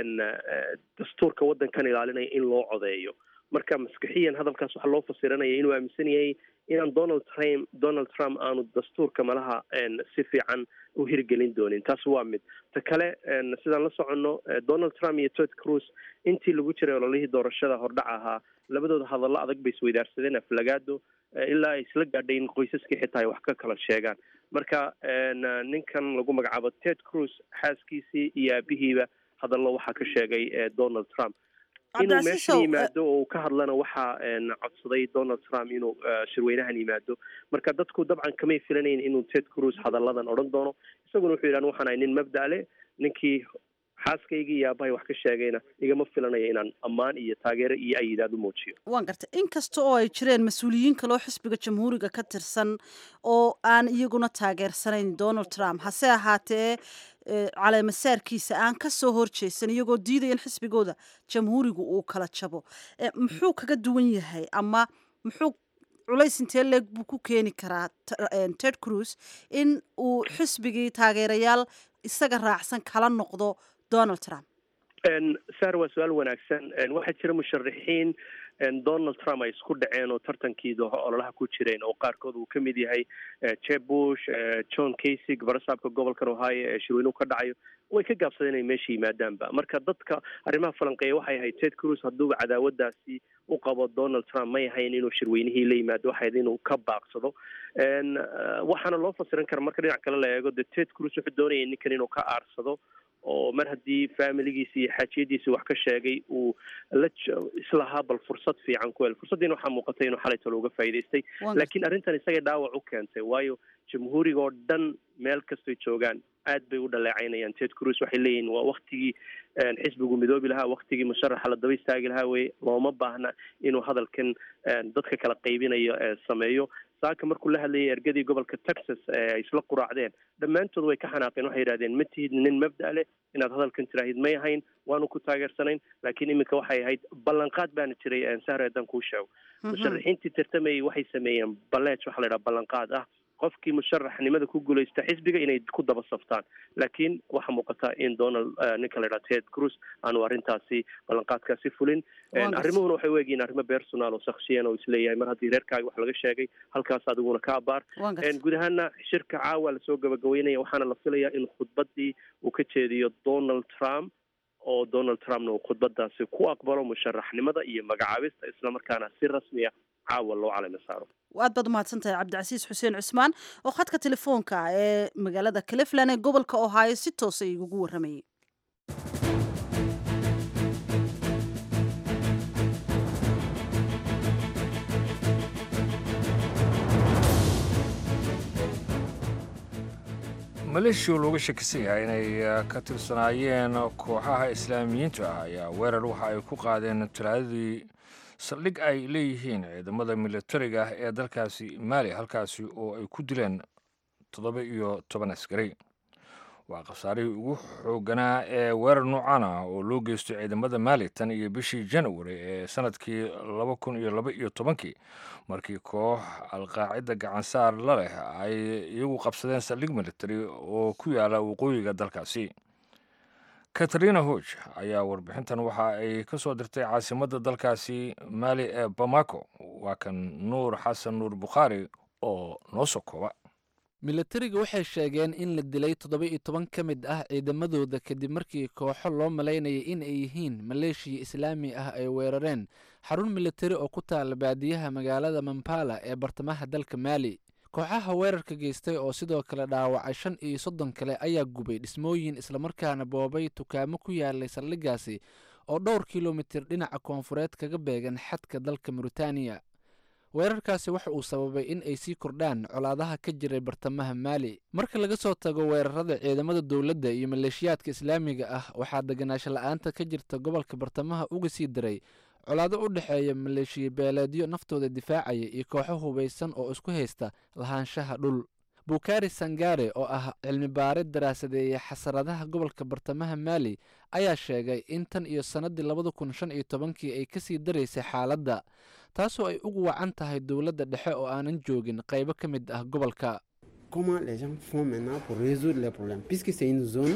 dastuurka waddankan ilaalinaya in loo codeeyo marka maskixiyan hadalkaas waxaa loo fasiranaya inuu aaminsan yahay inaan donald trump donald trump aanu dastuurka malaha si fiican u hirgelin doonin taas waa mid ta kale sidaan la soconno donald trump iyo ted cruz intii lagu jiray ololihii doorashada hordhac ahaa labadooda hadallo adag bay isweydaarsadeen aflagaado ilaa ay isla gaadhay in qoysaskii xitaa ay wax ka kala sheegaan marka ninkan lagu magacaabo ted cruz xaaskiisii iyo aabihiiba hadallo waxaa ka sheegay donald trump inuu meeshan yimaado oo uu ka hadlana waxaa codsaday donald trump inuu shirweynahan yimaado marka dadku dabcan kamay filanayn inuu ted cruz hadalladan odhan doono isaguna wuxuu yidhahan waxaan ahay nin mabda' leh ninkii xaaskaygii iyo aabahay wax ka sheegayna igama filanayo inaan ammaan iyo taageero iyo ayidaad u muujiyo waan gartay inkasta oo ay jireen mas-uuliyiin kaloo xisbiga jamhuuriga ka tirsan oo aan iyaguna taageersanayn donald trump hase ahaatee caleemasaarkiisa aan ka soo horjeesan iyagoo diidaya in xisbigooda jamhuurigu uu kala jabo muxuu kaga duwan yahay ama muxuu culays intee leeg buu ku keeni karaa ted cruz in uu xisbigii taageerayaal isaga raacsan kala noqdo donald trump sar waa su-aal wanaagsan waxaa jira musharaxiin donald trump ay isku dhaceen oo tartankiida ololaha ku jireen oo qaarkood uu kamid yahay jeb bush john kasig barasaabka gobolkan ohio ee shirweynuhu ka dhacayo way ka gaabsadeen inay meesha yimaadaanba marka dadka arrimaha falanqeeya waxay ahayd ted cruz hadduuba cadaawadaasi u qabo donald trump may ahayn inuu shirweynihii la yimaado waxayd inuu ka baaqsado waxaana loo fasiran kara marka dhinac kale la eego de ted cruz wuxuu doonayay ninkan inuu ka aarsado oo mar haddii familigiisi iyo xaajiyadiisi wax ka sheegay uu la islahaa bal fursad fiican ku hel fursaddiina waxaa muuqatay inuu xalay talo uga faa'idaystay laakiin arrintan isagay dhaawac u keentay waayo jamhuuriga oo dhan meel kastoy joogaan aad bay u dhaleecaynayaan ted cruz waxay leeyihin waa waktigii xisbigu midoobi lahaa waktigii musharaxa la daba istaagi lahaa weye looma baahna inuu hadalkan dadka kala qaybinayo sameeyo saaka markuu la hadlayay ergadii gobolka texas ay isla quraacdeen dhammaantood way ka xanaaqeen waxay yidhahdeen ma tihid nin mabda' leh inaad hadalkan tiraahid may ahayn waanu ku taageersanayn laakiin iminka waxay ahayd ballanqaad baana jiray sahre haddaan kuu sheego musharaxiintii tartamayay waxay sameeyeen baleej waxaa la yidhaha ballanqaad ah qofkii musharaxnimada ku guuleysta xisbiga inay ku daba saftaan laakiin waxaa muuqata in donald ninka la yidhaha ted cruz aanu arrintaasi ballanqaadkaasi fulin arrimuhuna waxay u egyihiin arrimo personal oo shaksiyan oo isleeyahay mar haddii reerkaaga wax laga sheegay halkaas adiguna ka abaar guud ahaana shirka caawa lasoo gabagabeynaya waxaana la filayaa in khudbadii uu ka jeediyo donald trump oo donald trumpna uu khudbadaasi ku aqbalo musharaxnimada iyo magacaabista islamarkaana si rasmiya caawa loo calami saaro aad baad umahadsan tahay cabdicasiis xuseen cusmaan oo khadka telefoonka ee magaalada cleveland ee gobolka ohio si toosa igugu warramayay maleeshiya looga shakisan yahay inay ka tirsanaayeen kooxaha islaamiyiinta ah ayaa weerar waxa ay ku qaadeen talaadadii saldhig ay leeyihiin ciidamada militariga ah ee dalkaasi maali halkaasi oo ay ku dileen toddoba iyo toban askari waa khasaarihii ugu xooganaa ee weerar noocan ah oo loo geysto ciidamada maali tan iyo bishii january ee sanadkii laba kun iyo laba iyo tobankii markii koox alqaacida gacansaar la leh ay iyagu qabsadeen saldhig military oo ku yaala waqooyiga dalkaasi katarina hoj ayaa warbixintan waxa ay ka soo dirtay caasimadda dalkaasi maali ee bamako waa kan nuur xasan nuur bukhaari oo noo soo kooba milatariga waxay sheegeen in la dilay toddoba iyo toban ka mid ah ciidamadooda kadib markii kooxo loo malaynayay in ay yihiin maleeshiya islaami ah ay weerareen xarun militari oo ku taala baadiyaha magaalada mampala ee bartamaha dalka maali kooxaha weerarka geystay oo sidoo kale dhaawacay shan iyo soddon kale ayaa gubay dhismooyin islamarkaana boobay tukaamo ku yaalay saldhigaasi oo dhowr kilomitir dhinaca koonfureed kaga beegan xadka dalka muritaaniya weerarkaasi waxa uu sababay in ay sii kordhaan colaadaha ka jiray bartamaha maali marka laga soo tago weerarada ciidamada dowladda iyo maleeshiyaadka islaamiga ah waxaa deganaansho la-aanta ka jirta gobolka bartamaha uga sii daray colaado u dhexeeya maleeshiya beeleedyo naftooda difaacaya iyo kooxo hubaysan oo isku haysta lahaanshaha dhul bukari sangare oo ah cilmi baare daraasadeeya xasaradaha gobolka bartamaha maali ayaa sheegay in tan iyo sannadii labada kun shan iyo tobankii ay kasii daraysay xaaladda taasoo ay ugu wacan tahay dowladda dhexe oo aanan joogin qaybo ka mid ah gobolka comment les gens font maintenant pour résoudre les problèmes, puisque c'est une zone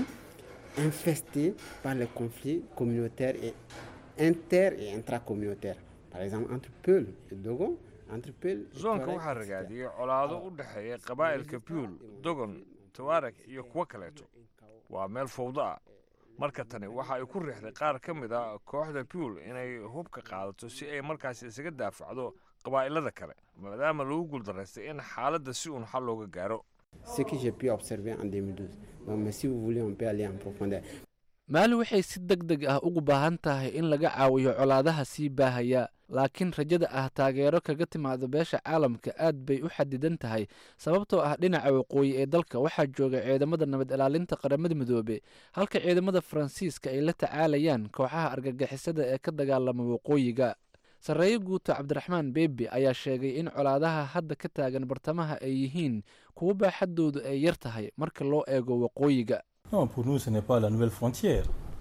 infestée par les conflits communautaires et inter- et intracommunautaires. Par exemple, entre Peul et Dogon, entre Peul et zoonka Touareg, waxaa ragaadiyey colaado u dhexeeya qabaa'ilka puul dogon tawaareg iyo kuwo kaleeto waa meel fowdo ah marka tani waxa ay ku riixday qaar ka mid a kooxda puul inay hubka qaadato si ay markaas isaga daafacdo qabaa'ilada kale maadaama lagu guuldaraystay in xaaladda si uun xal looga gaaro Ce que j'ai pu observer en 2012. Donc, mais si vous voulez, on peut aller en profondeur. maali waxay si deg deg ah ugu baahan tahay in laga caawiyo colaadaha sii baahaya laakiin rajada ah taageero kaga timaado beesha caalamka aad bay u xadidan tahay sababtoo ah dhinaca waqooyi ee dalka waxaa jooga ciidamada nabad ilaalinta qaramada midoobe halka ciidamada faransiiska ay la tacaalayaan kooxaha argagixisada ee ka dagaalama waqooyiga sarreeye guuto cabdiraxmaan beebi ayaa sheegay in colaadaha hadda ka taagan bartamaha ay yihiin kuwo baaxaddoodu ay yar tahay marka loo eego waqooyiga Non, pour nous, ce n'est pas la nouvelle frontière.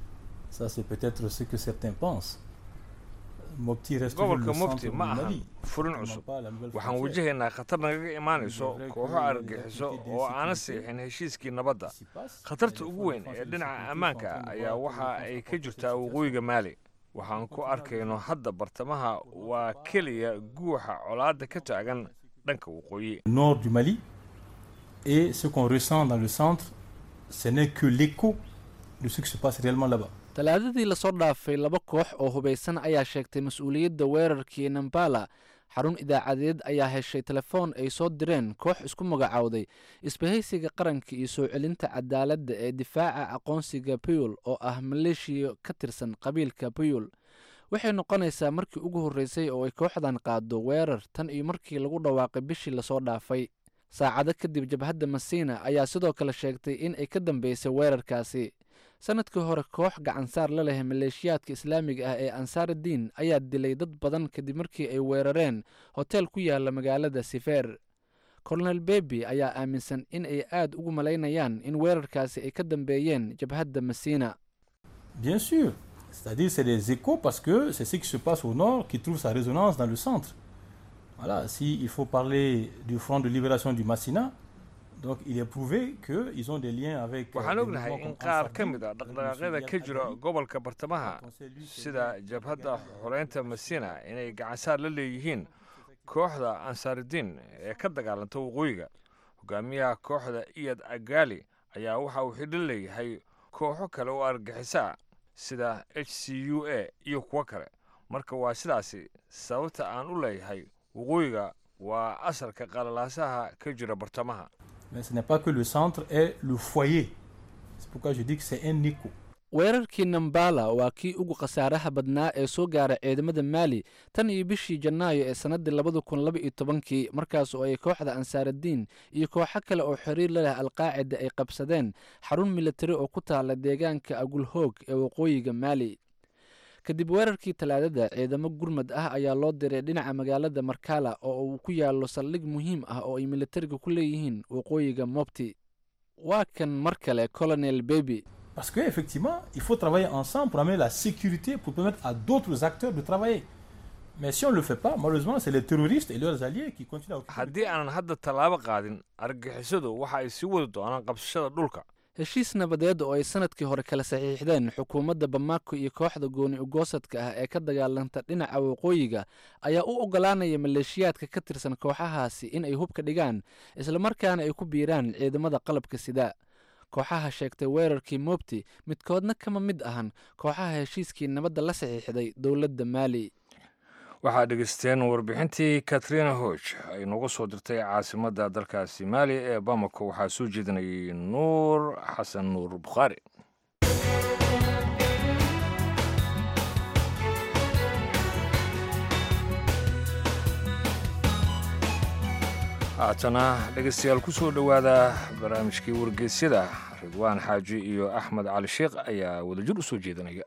Ça, c'est peut-être ce que certains pensent. Mopti reste toujours gobolka le centre mufti du ma ahan Mali. furin Vraiment cusub pas la nouvelle waxaan frontière. wajahaynaa khatar nagaga imaanayso vrai que kooxo les argagixiso activités oo aana d'insécurité siixin heshiiskii nabadda passe, khatarta les ugu forces weyn de ee défense et de dhinaca sécurité ammaanka sont en train de ayaa voir waxa comment ay ka contre jirtaa cette waqooyiga maali waxaan ku arkayno hadda bartamaha waa keliya guuxa colaadda ka taagan dhanka waqooyi Le nord du Mali et ce qu'on ressent dans le centre, ce n'est que l'écho de ce qui se passe réellement là-bas. talaadadii lasoo dhaafay laba koox oo hubaysan ayaa sheegtay mas-uuliyadda weerarkii nambala xarun idaacadeed ayaa heshay telefoon ay soo direen koox isku magacaawday isbahaysiga qaranka iyo soo celinta cadaaladda ee difaaca aqoonsiga puyul oo ah maleeshiya ka tirsan qabiilka puyul waxay noqonaysaa markii ugu horreysay oo ay kooxdan qaado weerar tan iyo markii lagu dhawaaqay bishii lasoo dhaafay saacado kadib jabhadda masiina ayaa sidoo kale sheegtay in ay ka dambeysay weerarkaasi sanadkii hore koox gacansaar la leh maleeshiyaadka islaamiga ah ee ansaaraddiin ayaa dilay dad badan kadib markii ay weerareen hoteel ku yaala magaalada sifeer kolonel bebi ayaa aaminsan in ay aad ugu malaynayaan in weerarkaasi ay ka dambeeyeen jabhadda masiina Bien sûr, c'est-à-dire c'est des échos parce que c'est ce qui se passe au nord qui trouve sa résonance dans le centre. Voilà, s'il faut parler du Front de libération du Massina, donc il est prouvé qu'ils ont des liens avec. euh, waxaan des ognahay mouvements in comme qaar Ansar ka Dine, mid a avec dhaqdhaqaaqyada Monsieur ka Iyad jira Ali. gobolka bartamaha sida jabhadda xoreynta masina inay gacansaar la leeyihiin kooxda ansaarudiin ee ka dagaalanta waqooyiga hogaamiyaha kooxda iyad agaali ayaa waxa uu xidho leeyahay kooxo kale oo argaxiso ah sida h c u a iyo kuwo kale marka waa sidaasi sababta aan u leeyahay waqooyiga waa asalka qalalaasaha ka jira bartamaha Mais ce n'est pas que le centre est le foyer. C'est pourquoi je dis que c'est un écho. weerarkii nambala waa kii ugu khasaaraha badnaa ee soo gaaray ciidamada maali tan iyo bishii janaayo ee sannaddii labada kun laba iyo tobankii markaas oo ay kooxda ansaaradiin iyo kooxo kale oo xiriir la leh alqaacida ay qabsadeen xarun militari oo ku taala deegaanka agulhoog ee waqooyiga maali kadib weerarkii talaadada ciidamo gurmad ah ayaa loo diray dhinaca magaalada markala oo uu ku yaallo saldhig muhiim ah oo ay militariga ku leeyihiin waqooyiga mobti waa kan mar kale colonel beby Parce qu'effectivement, il faut travailler ensemble pour amener la sécurité, pour permettre à d'autres acteurs de travailler. Mais si on ne le fait pas, malheureusement, c'est les terroristes et leurs alliés qui continuent à occuper. haddii aanan hadda tallaabo qaadin argagixisadu waxa ay sii wadi doonaan qabsashada dhulka heshiis nabadeed oo ay sanadkii hore kala saxiixdeen xukuumadda bamako iyo kooxda gooni ugoosadka ah ee ka dagaalanta dhinaca waqooyiga ayaa u oggolaanaya maleeshiyaadka ka tirsan kooxahaasi in ay hubka dhigaan islamarkaana ay ku biiraan ciidamada qalabka sida kooxaha sheegtay weerarkii mobti midkoodna kama mid ahan kooxaha heshiiskii nabadda la saxiixday dowladda maali waxaad dhegeysteen warbixintii katrina hoch ay nooga soo dirtay caasimadda dalkaasi maali ee bamako waxaa soo jeedinayay nuur xasan nuur bukhaari haatana dhegeystayaal ku soo dhowaada barnaamijkii wargeysyada ridwaan xaaji iyo axmed cali sheekh ayaa wadajir u soo jeedinaya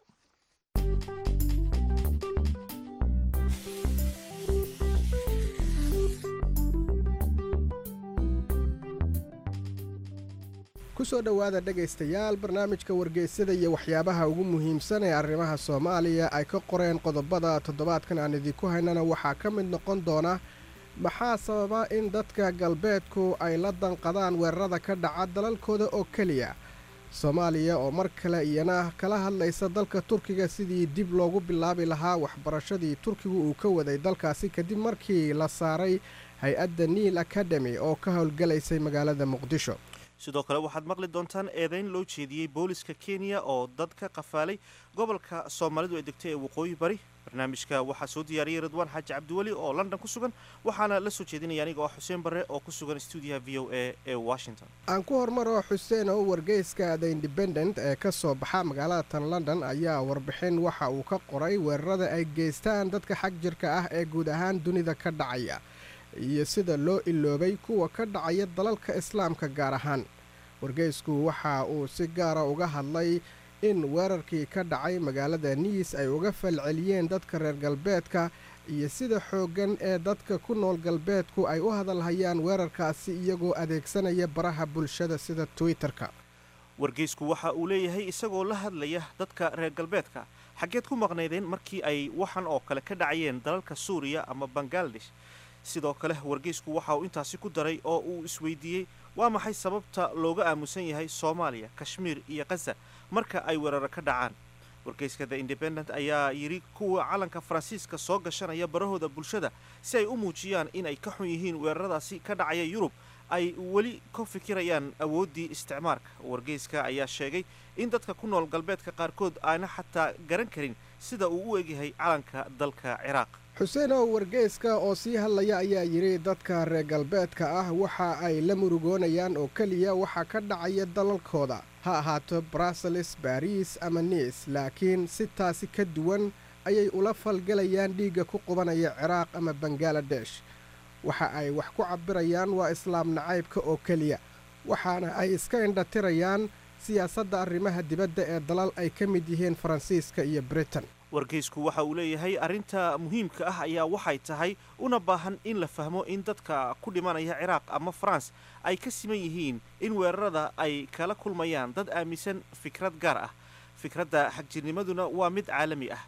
ku soo dhowaada dhegaystayaal barnaamijka wargeysyada iyo waxyaabaha ugu muhiimsan ee arrimaha soomaaliya ay ka qoreen qodobada toddobaadkan aan idinku haynana waxaa ka mid noqon doona maxaa sababa in dadka galbeedku ay la danqadaan weerarada ka dhaca dalalkooda oo keliya soomaaliya oo mar kale iyana kala hadlaysa dalka turkiga sidii dib loogu bilaabi lahaa waxbarashadii turkigu uu ka waday dalkaasi kadib markii la saaray hay-adda niil academy oo ka howlgalaysay magaalada muqdisho sidoo kale waxaad maqli doontaan eedayn loo jeediyey booliska kenya oo dad ka qafaalay gobolka soomaalidu ay degtay ee waqooyi bari barnaamijka waxaa soo diyaariyey ridwaan xaaji cabdiweli oo london ku sugan waxaana la soo jeedinaya aniga oo xuseen barre oo ku sugan stuudiyaha v o a ee washington aan ku hormaro xuseen oo wargeyska the independent ee ka soo baxa magaalada tan london ayaa warbixin waxa uu ka qoray weerarada ay geystaan dadka xag jirka ah ee guud ahaan dunida ka dhacaya iyo sida loo iloobay kuwa ka dhacaya dalalka islaamka gaar ahaan wargeysku waxa uu si gaara uga hadlay in weerarkii ka dhacay magaalada niis ay uga falceliyeen dadka reer galbeedka iyo sida xooggan ee dadka ku nool galbeedku ay u hadalhayaan weerarkaasi iyagoo adeegsanaya baraha bulshada sida twitter-ka wargeysku waxa uu leeyahay isagoo la hadlaya dadka reer galbeedka xaggeed ku maqnaydeen markii ay waxan oo kale ka dhacayeen dalalka suuriya ama bangaladesh sidoo kale wargeysku waxa uu intaasi ku daray oo uu isweydiiyey waa maxay sababta looga aamusan yahay soomaaliya kashmiir iyo khaza marka ay weeraro ka dhacaan wargeyska the independent ayaa yidhi kuwa calanka faransiiska soo gashanaya barahooda bulshada si ay u muujiyaan in ay ka xun yihiin weeraradaasi ka dhacaya yurub ay weli ka fikirayaan awooddii isticmaarka wargeyska ayaa sheegay in dadka ku nool galbeedka qaarkood aana xataa garan karin sida uu u egyahay calanka dalka ciraaq xuseen oo wargeyska oo sii hadlaya ayaa yidhi dadka reer galbeedka ah waxa ay la murugoonayaan oo keliya waxa ka dhacaya dalalkooda ha ahaato bruseles baris ama niis laakiin si taasi ka duwan ayay ula falgalayaan dhiigga ku qubanaya ciraaq ama bangaladesh waxa ay wax ku cabbirayaan waa islaam nacaybka oo keliya waxaana ay iska indhatirayaan siyaasadda arrimaha dibadda ee dalal ay ka mid yihiin faransiiska iyo britain wargeysku waxa uu leeyahay arrinta muhiimka ah ayaa waxay tahay una baahan in la fahmo in dadka ku dhimanaya ciraaq ama faranse ay ka siman yihiin in weerarada ay kala kulmayaan dad aaminsan fikrad gaar ah fikradda xagjirnimaduna waa mid caalami ah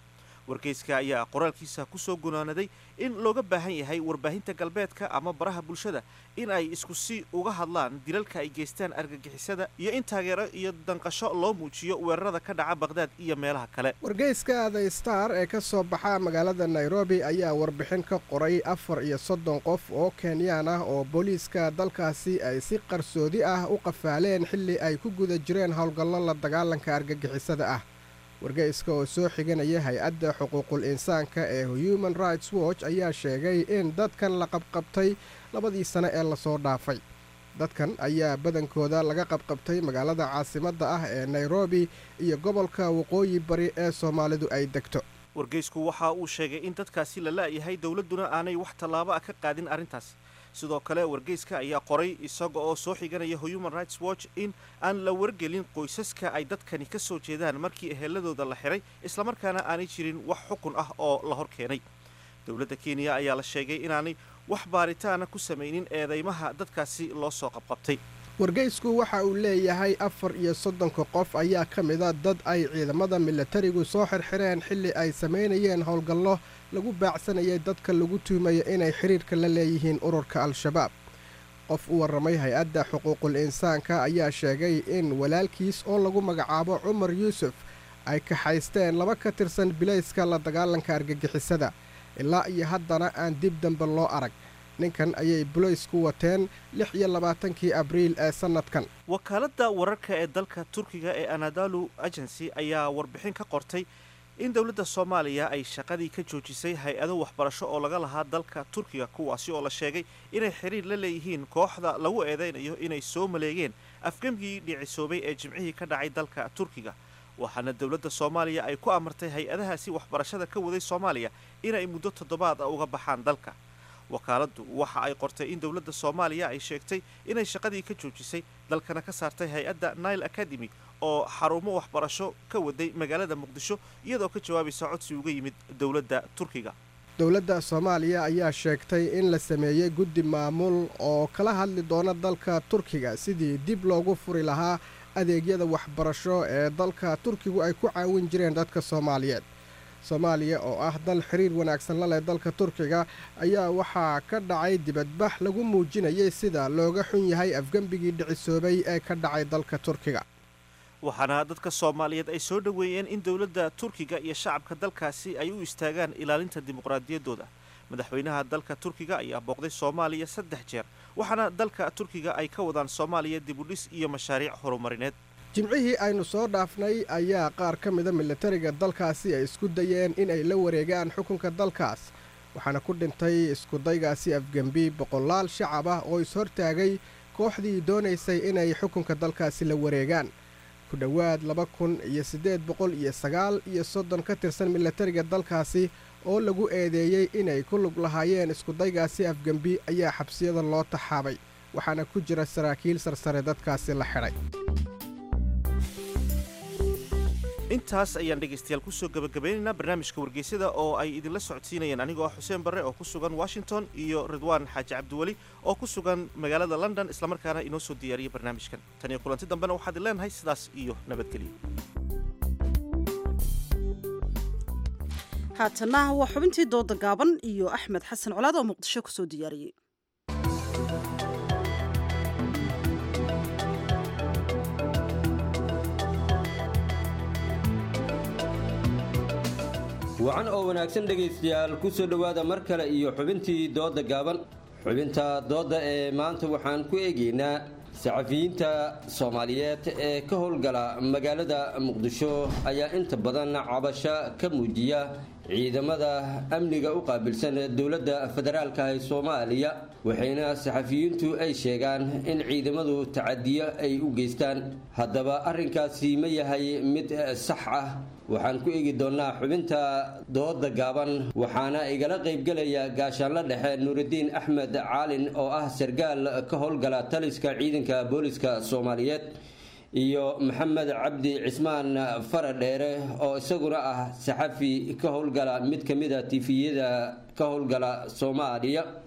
wargeyska ayaa qoraalkiisa ku soo gunaanaday in looga baahan yahay warbaahinta galbeedka ama baraha bulshada in ay isku si uga hadlaan dilalka ay geystaan argagixisada iyo in taageero iyo danqasho loo muujiyo weerarada ka dhaca baqhdaad iyo meelaha kale wargeyska the star ee ka soo baxa magaalada nairobi ayaa warbixin ka qoray afar iyo soddon qof oo kenyaan ah oo booliiska dalkaasi ay si qarsoodi ah u qafaaleen xilli ay ku guda jireen howlgallo la dagaalanka argagixisada ah wargeyska oo soo xiganaya hay-adda xuquuqul insaanka ee human rights watch ayaa sheegay in dadkan la qabqabtay labadii sane ee lasoo dhaafay dadkan ayaa badankooda laga qabqabtay magaalada caasimadda ah ee nairobi iyo gobolka waqooyi bari ee soomaalidu ay degto wargeysku waxa uu sheegay in dadkaasi la la'yahay dowladduna aanay wax tallaabo ah ka qaadin arrintaas sidoo kale wargeyska ayaa qoray isaga oo soo xiganaya human rights watch in aan la wargelin qoysaska ay dadkani ka soo jeedaan markii eheladooda la xiray islamarkaana aanay jirin wax xukun ah oo la hor keenay dowladda kenya ayaa la sheegay inaanay wax baaritaana ku samaynin eedeymaha dadkaasi loo soo qabqabtay wargeysku waxa uu leeyahay afar iyo soddonka qof ayaa ka mida dad ay ciidamada milatarigu soo xirxireen xilli ay samaynayeen howlgallo lagu baacsanayay dadka lagu tuumayo inay xidhiirka la leeyihiin ururka al-shabaab qof u warramay hay-adda xuquuqul insaanka ayaa sheegay in walaalkiis oo lagu magacaabo cumar yuusuf ay kaxaysteen laba ka tirsan bilayska la dagaalanka argagixisada ilaa iyo haddana aan dib dambe loo arag ninkan ayay bulaysku wateen lix iyo labaatankii abriil ee sannadkan wakaaladda wararka ee dalka turkiga ee anadalu agency ayaa warbixin ka qortay in dowladda soomaaliya ay shaqadii ka joojisay hay-ado waxbarasho oo laga lahaa dalka turkiga kuwaasi oo la sheegay inay xiriir la leeyihiin kooxda lagu eedaynayo inay soo maleegeen afgemgii dhicisoobay ee jimcihii ka dhacay dalka turkiga waxaana dowladda soomaaliya ay ku amartay hay-adahaasi waxbarashada ka waday soomaaliya inay muddo toddobaad a uga baxaan dalka wakaaladdu waxa ay qortay in dowladda soomaaliya ay sheegtay inay shaqadii ka joojisay dalkana ka saartay hay-adda nile academy oo xarumo waxbarasho ka waday magaalada muqdisho iyadoo ka jawaabaysa codsi uga yimid dowladda turkiga dowladda soomaaliya ayaa sheegtay in la sameeyey guddi maamul oo kala hadli doona dalka turkiga sidii dib loogu furi lahaa adeegyada waxbarasho ee dalka turkigu ay ku caawin jireen dadka soomaaliyeed soomaaliya oo ah dal xiriir wanaagsan la leh dalka turkiga ayaa waxaa ka dhacay dibadbax lagu muujinayay sida looga xun yahay afgembigii dhicisoobay ee ka dhacay dalka turkiga waxaana dadka soomaaliyeed ay soo dhoweeyeen in dowladda turkiga iyo shacabka dalkaasi ay u istaagaan ilaalinta dimuqraadiyaddooda madaxweynaha dalka turkiga ayaa booqday soomaaliya saddex jeer waxaana dalka turkiga ay ka wadaan soomaaliya dibudhis iyo mashaariic horumarineed jimcihii aynu soo dhaafnay ayaa qaar ka mida milatariga dalkaasi ay isku dayeen inay la wareegaan xukunka dalkaas waxaana ku dhintay iskudaygaasi afgembi boqolaal shacab ah oo is-hortaagay kooxdii doonaysay inay xukunka dalkaasi la wareegaan ku dhowaad laba kun iyo siddeed boqol iyo sagaal iyo soddon ka tirsan milatariga dalkaasi oo lagu eedeeyey inay ku lug lahaayeen iskudaygaasi afgembi ayaa xabsiyada loo taxaabay waxaana ku jira saraakiil sarsare dadkaasi la xidhay intaas ayaan dhegaystayaal kusoo gabagabaynaynaa barnaamijka wargeysyada oo ay idinla socodsiinayeen anigoo ah xuseen barre oo ku sugan washington iyo ridwaan xaaji cabdiweli oo ku sugan magaalada london islamarkaana inoo soo diyaariyey barnaamijkan tan iyo kulanti dambena waxaad i leenahay sidaas iyo nabadgelyo haatana waa xubintii dooda gaaban iyo axmed xasan colaad oo muqdisho kusoo diyaariyey wacan oo wanaagsan dhegaystayaal ku soo dhowaada mar kale iyo xubintii doodda gaaban xubinta doodda ee maanta waxaan ku eegaynaa saxafiyiinta soomaaliyeed ee ka howlgala magaalada muqdisho ayaa inta badan cabasho ka muujiya ciidamada amniga u qaabilsan dowladda federaalka ee soomaaliya waxayna saxafiyiintu ay sheegaan in ciidamadu tacadiyo ay u geystaan haddaba arrinkaasi ma yahay mid sax ah waxaan ku eegi doonnaa xubinta dooda gaaban waxaana igala qaybgelaya gaashaanla dhexe nuuridiin axmed caalin oo ah sargaal ka howlgala taliska ciidanka booliska soomaaliyeed iyo maxamed cabdi cismaan faradheere oo isaguna ah saxafi ka howlgala mid ka mid a tifiyada ka howlgala soomaaliya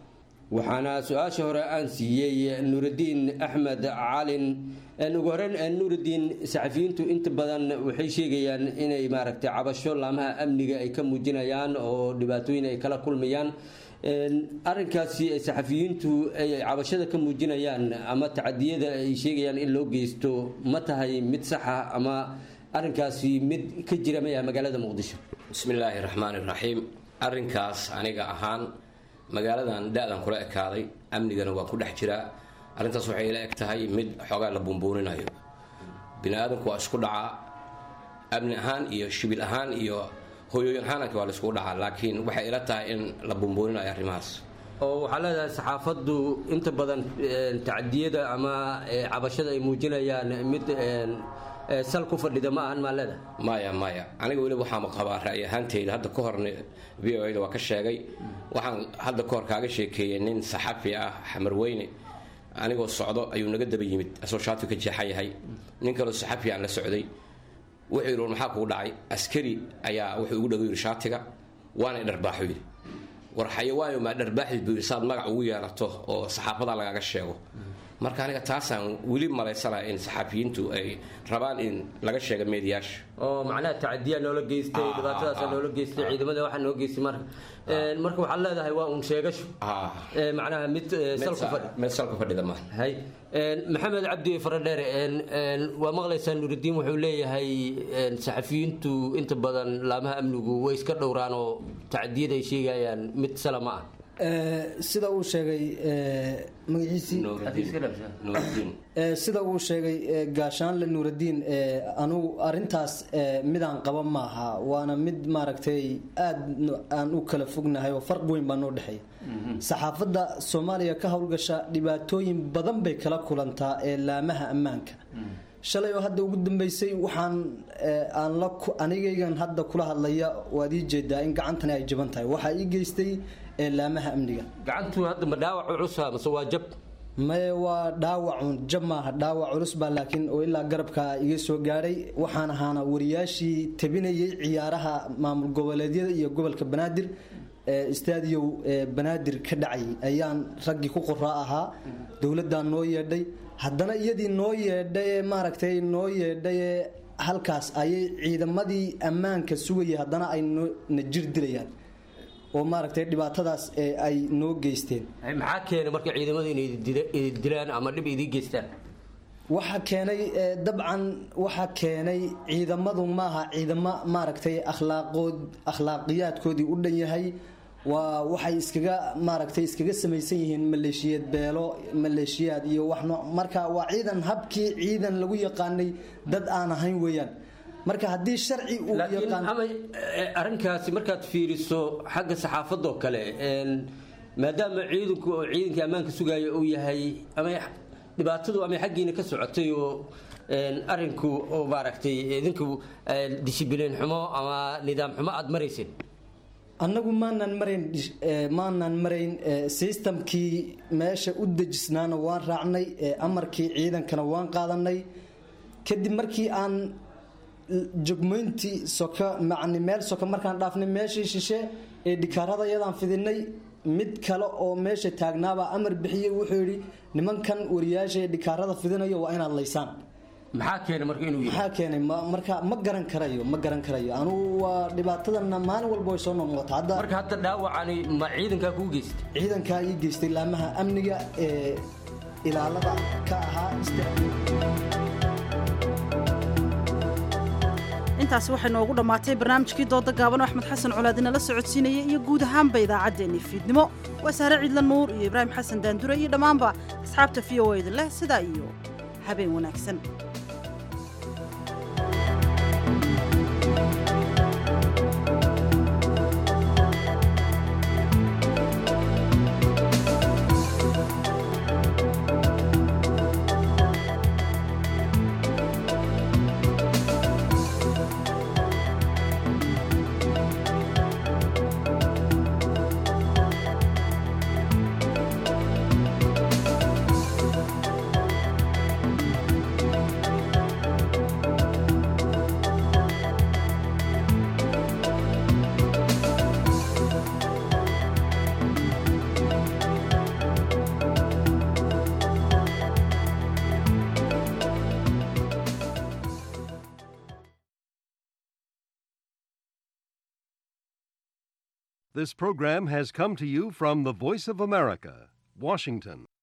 waxaana su-aasha hore aan siiyey nuurudiin axmed calin ugu horeyn nuurudiin saxafiyiintu inta badan waxay sheegayaan inay maaragtay cabasho laamaha amniga ay ka muujinayaan oo dhibaatooyin ay kala kulmayaan arinkaasi ay saxafiyiintu ay cabashada ka muujinayaan ama tacadiyada ay sheegayaan in loo geysto ma tahay mid saxa ama arinkaasi mid ka jira maya magaalada muqdisho bismillaahi raxmaani raxiim arrinkaas aniga ahaan magaaladan da-dan kula ekaaday amnigana waa ku dhex jiraa arrintaas waxay ila eg tahay mid xoogaa la buunbuuninayo bini aadamku waa isku dhacaa amni ahaan iyo shibil ahaan iyo hoyooyin ahaananka waa la iskugu dhacaa laakiin waxay ila tahay in la buunbuuninayo arrimahaas oo waxaa leedahay saxaafaddu inta badan tacadiyada ama cabashada ay muujinayaan mid sal ku fadhida ma ahan maa leedahay maya maya aniga weliba waxaan qabaa ra'yi ahaanteyda hadda ka horna v o da waa ka sheegay waxaan hadda ka hor kaaga sheekeeyey nin saxafi ah xamarweyne anigoo socdo ayuu naga daba yimid asoo shaatu ka jeexan yahay nin kaloo saxafi aan la socday wuxuu yidhi war maxaa kugu dhacay askari ayaa wuxuu igu dhago yidhi shaatiga waana dharbaaxu yidhi war xayawaayo maa dharbaaxid buu yidhi saad magac ugu yeelato oo saxaafadaa lagaaga sheego marka aniga taasaan weli malaysanaya in saxaafiyiintu ay rabaan in laga sheega meediyaasha oo macnaha tacadiyaa noola geystay dhibaatadaasa noola geystay ciidamada waxaa noo geystay marka marka waxaad leedahay waa uun sheegasho macnaha mid salku fadhi mid salku fadhida ma hay maxamed cabdi faradheere waa maqlaysaa nuuridiin wuxuu leeyahay saxafiyiintu inta badan laamaha amnigu way iska dhowraan oo tacadiyada ay sheegayaan mid sala ma ah sida uu sheegay magaciisii sida uu sheegay gaashaanle nuuradiin anugu arintaas midaan qaba maaha waana mid maaragtay aad aan u kala fognahay oo farq weyn baa noo dhexeeya saxaafadda soomaaliya ka howlgasha dhibaatooyin badan bay kala kulantaa ee laamaha ammaanka shalay oo hadda ugu dambeysay waxaan aan la anigaygan hadda kula hadlaya waad ii jeedaa in gacantani ay jaban tahay waxaa ii geystay laamaha amniga gacantu hadda ma dhaawac culusa mase waa jab maye waa dhaawacun jab maaha dhaawac culus baa laakiin oo ilaa garabka iga soo gaadhay waxaan ahaana wariyaashii tabinayay ciyaaraha maamul goboleedyada iyo gobolka banaadir istaadiyow banaadir ka dhacayay ayaan raggii ku qoraa ahaa dowladdaa noo yeedhay haddana iyadii noo yeedhay maaragtay noo yeedhay halkaas ayay ciidamadii ammaanka sugayay haddana ay na jir dilayaan oo maaragtay dhibaatadaas ay noo geysteen maxaa keenay marka ciidamada inay dilaan ama dhib idii geystaan waxa keenay dabcan waxa keenay ciidamadu maaha ciidamo maaragtay akhlaaqood akhlaaqiyaadkoodii u dhan yahay waa waxay iskaga maaragtay iskaga samaysan yihiin maleeshiyeed beelo maleeshiyaad iyo wax noo marka waa ciidan habkii ciidan lagu yaqaanay dad aan ahayn weeyaan marka haddii sharci uu yaqaan arrinkaasi markaad fiiriso xagga saxaafadoo kale maadaama ciidanku oo ciidankii ammaanka sugaya uu yahay ama dhibaatadu ama xaggiina ka socotay oo arinku oo maaragtay idinku dishibiliin xumo ama nidaam xumo aada marayseen annagu maanaan marayn maanaan marayn systemkii meesha u dejisnaana waan raacnay amarkii ciidankana waan qaadanay kadib markii aan jogmeyntii soka macni meel soka markaan dhaafnay meeshii shishe ee dhikaarada iyadaan fidinay mid kale oo meesha taagnaabaa amar bixiyey wuxuu yidhi nimankan wariyaasha ee dhikaarada fidinayo waa inaad laysaan maxaa keenay marka inuu maxaa keenay marka ma garan karayo ma garan karayo anugu waa dhibaatadana maalin walba way soo noqnoqota hadda marka hadda dhaawacani ma ciidankaa kuu geystay ciidankaa ii geystay laamaha amniga ee ilaalada ka ahaa intaasi waxay noogu dhammaatay barnaamijkii dooda gaaban oo axmed xasan colaadina la socodsiinaya iyo guud ahaanba idaacaddeenii fiidnimo waa saare ciidla nuur iyo ibraahim xasan daandure iyo dhammaanba asxaabta v o eda leh sidaa iyo habeen wanaagsan This program has come to you from the Voice of America, Washington.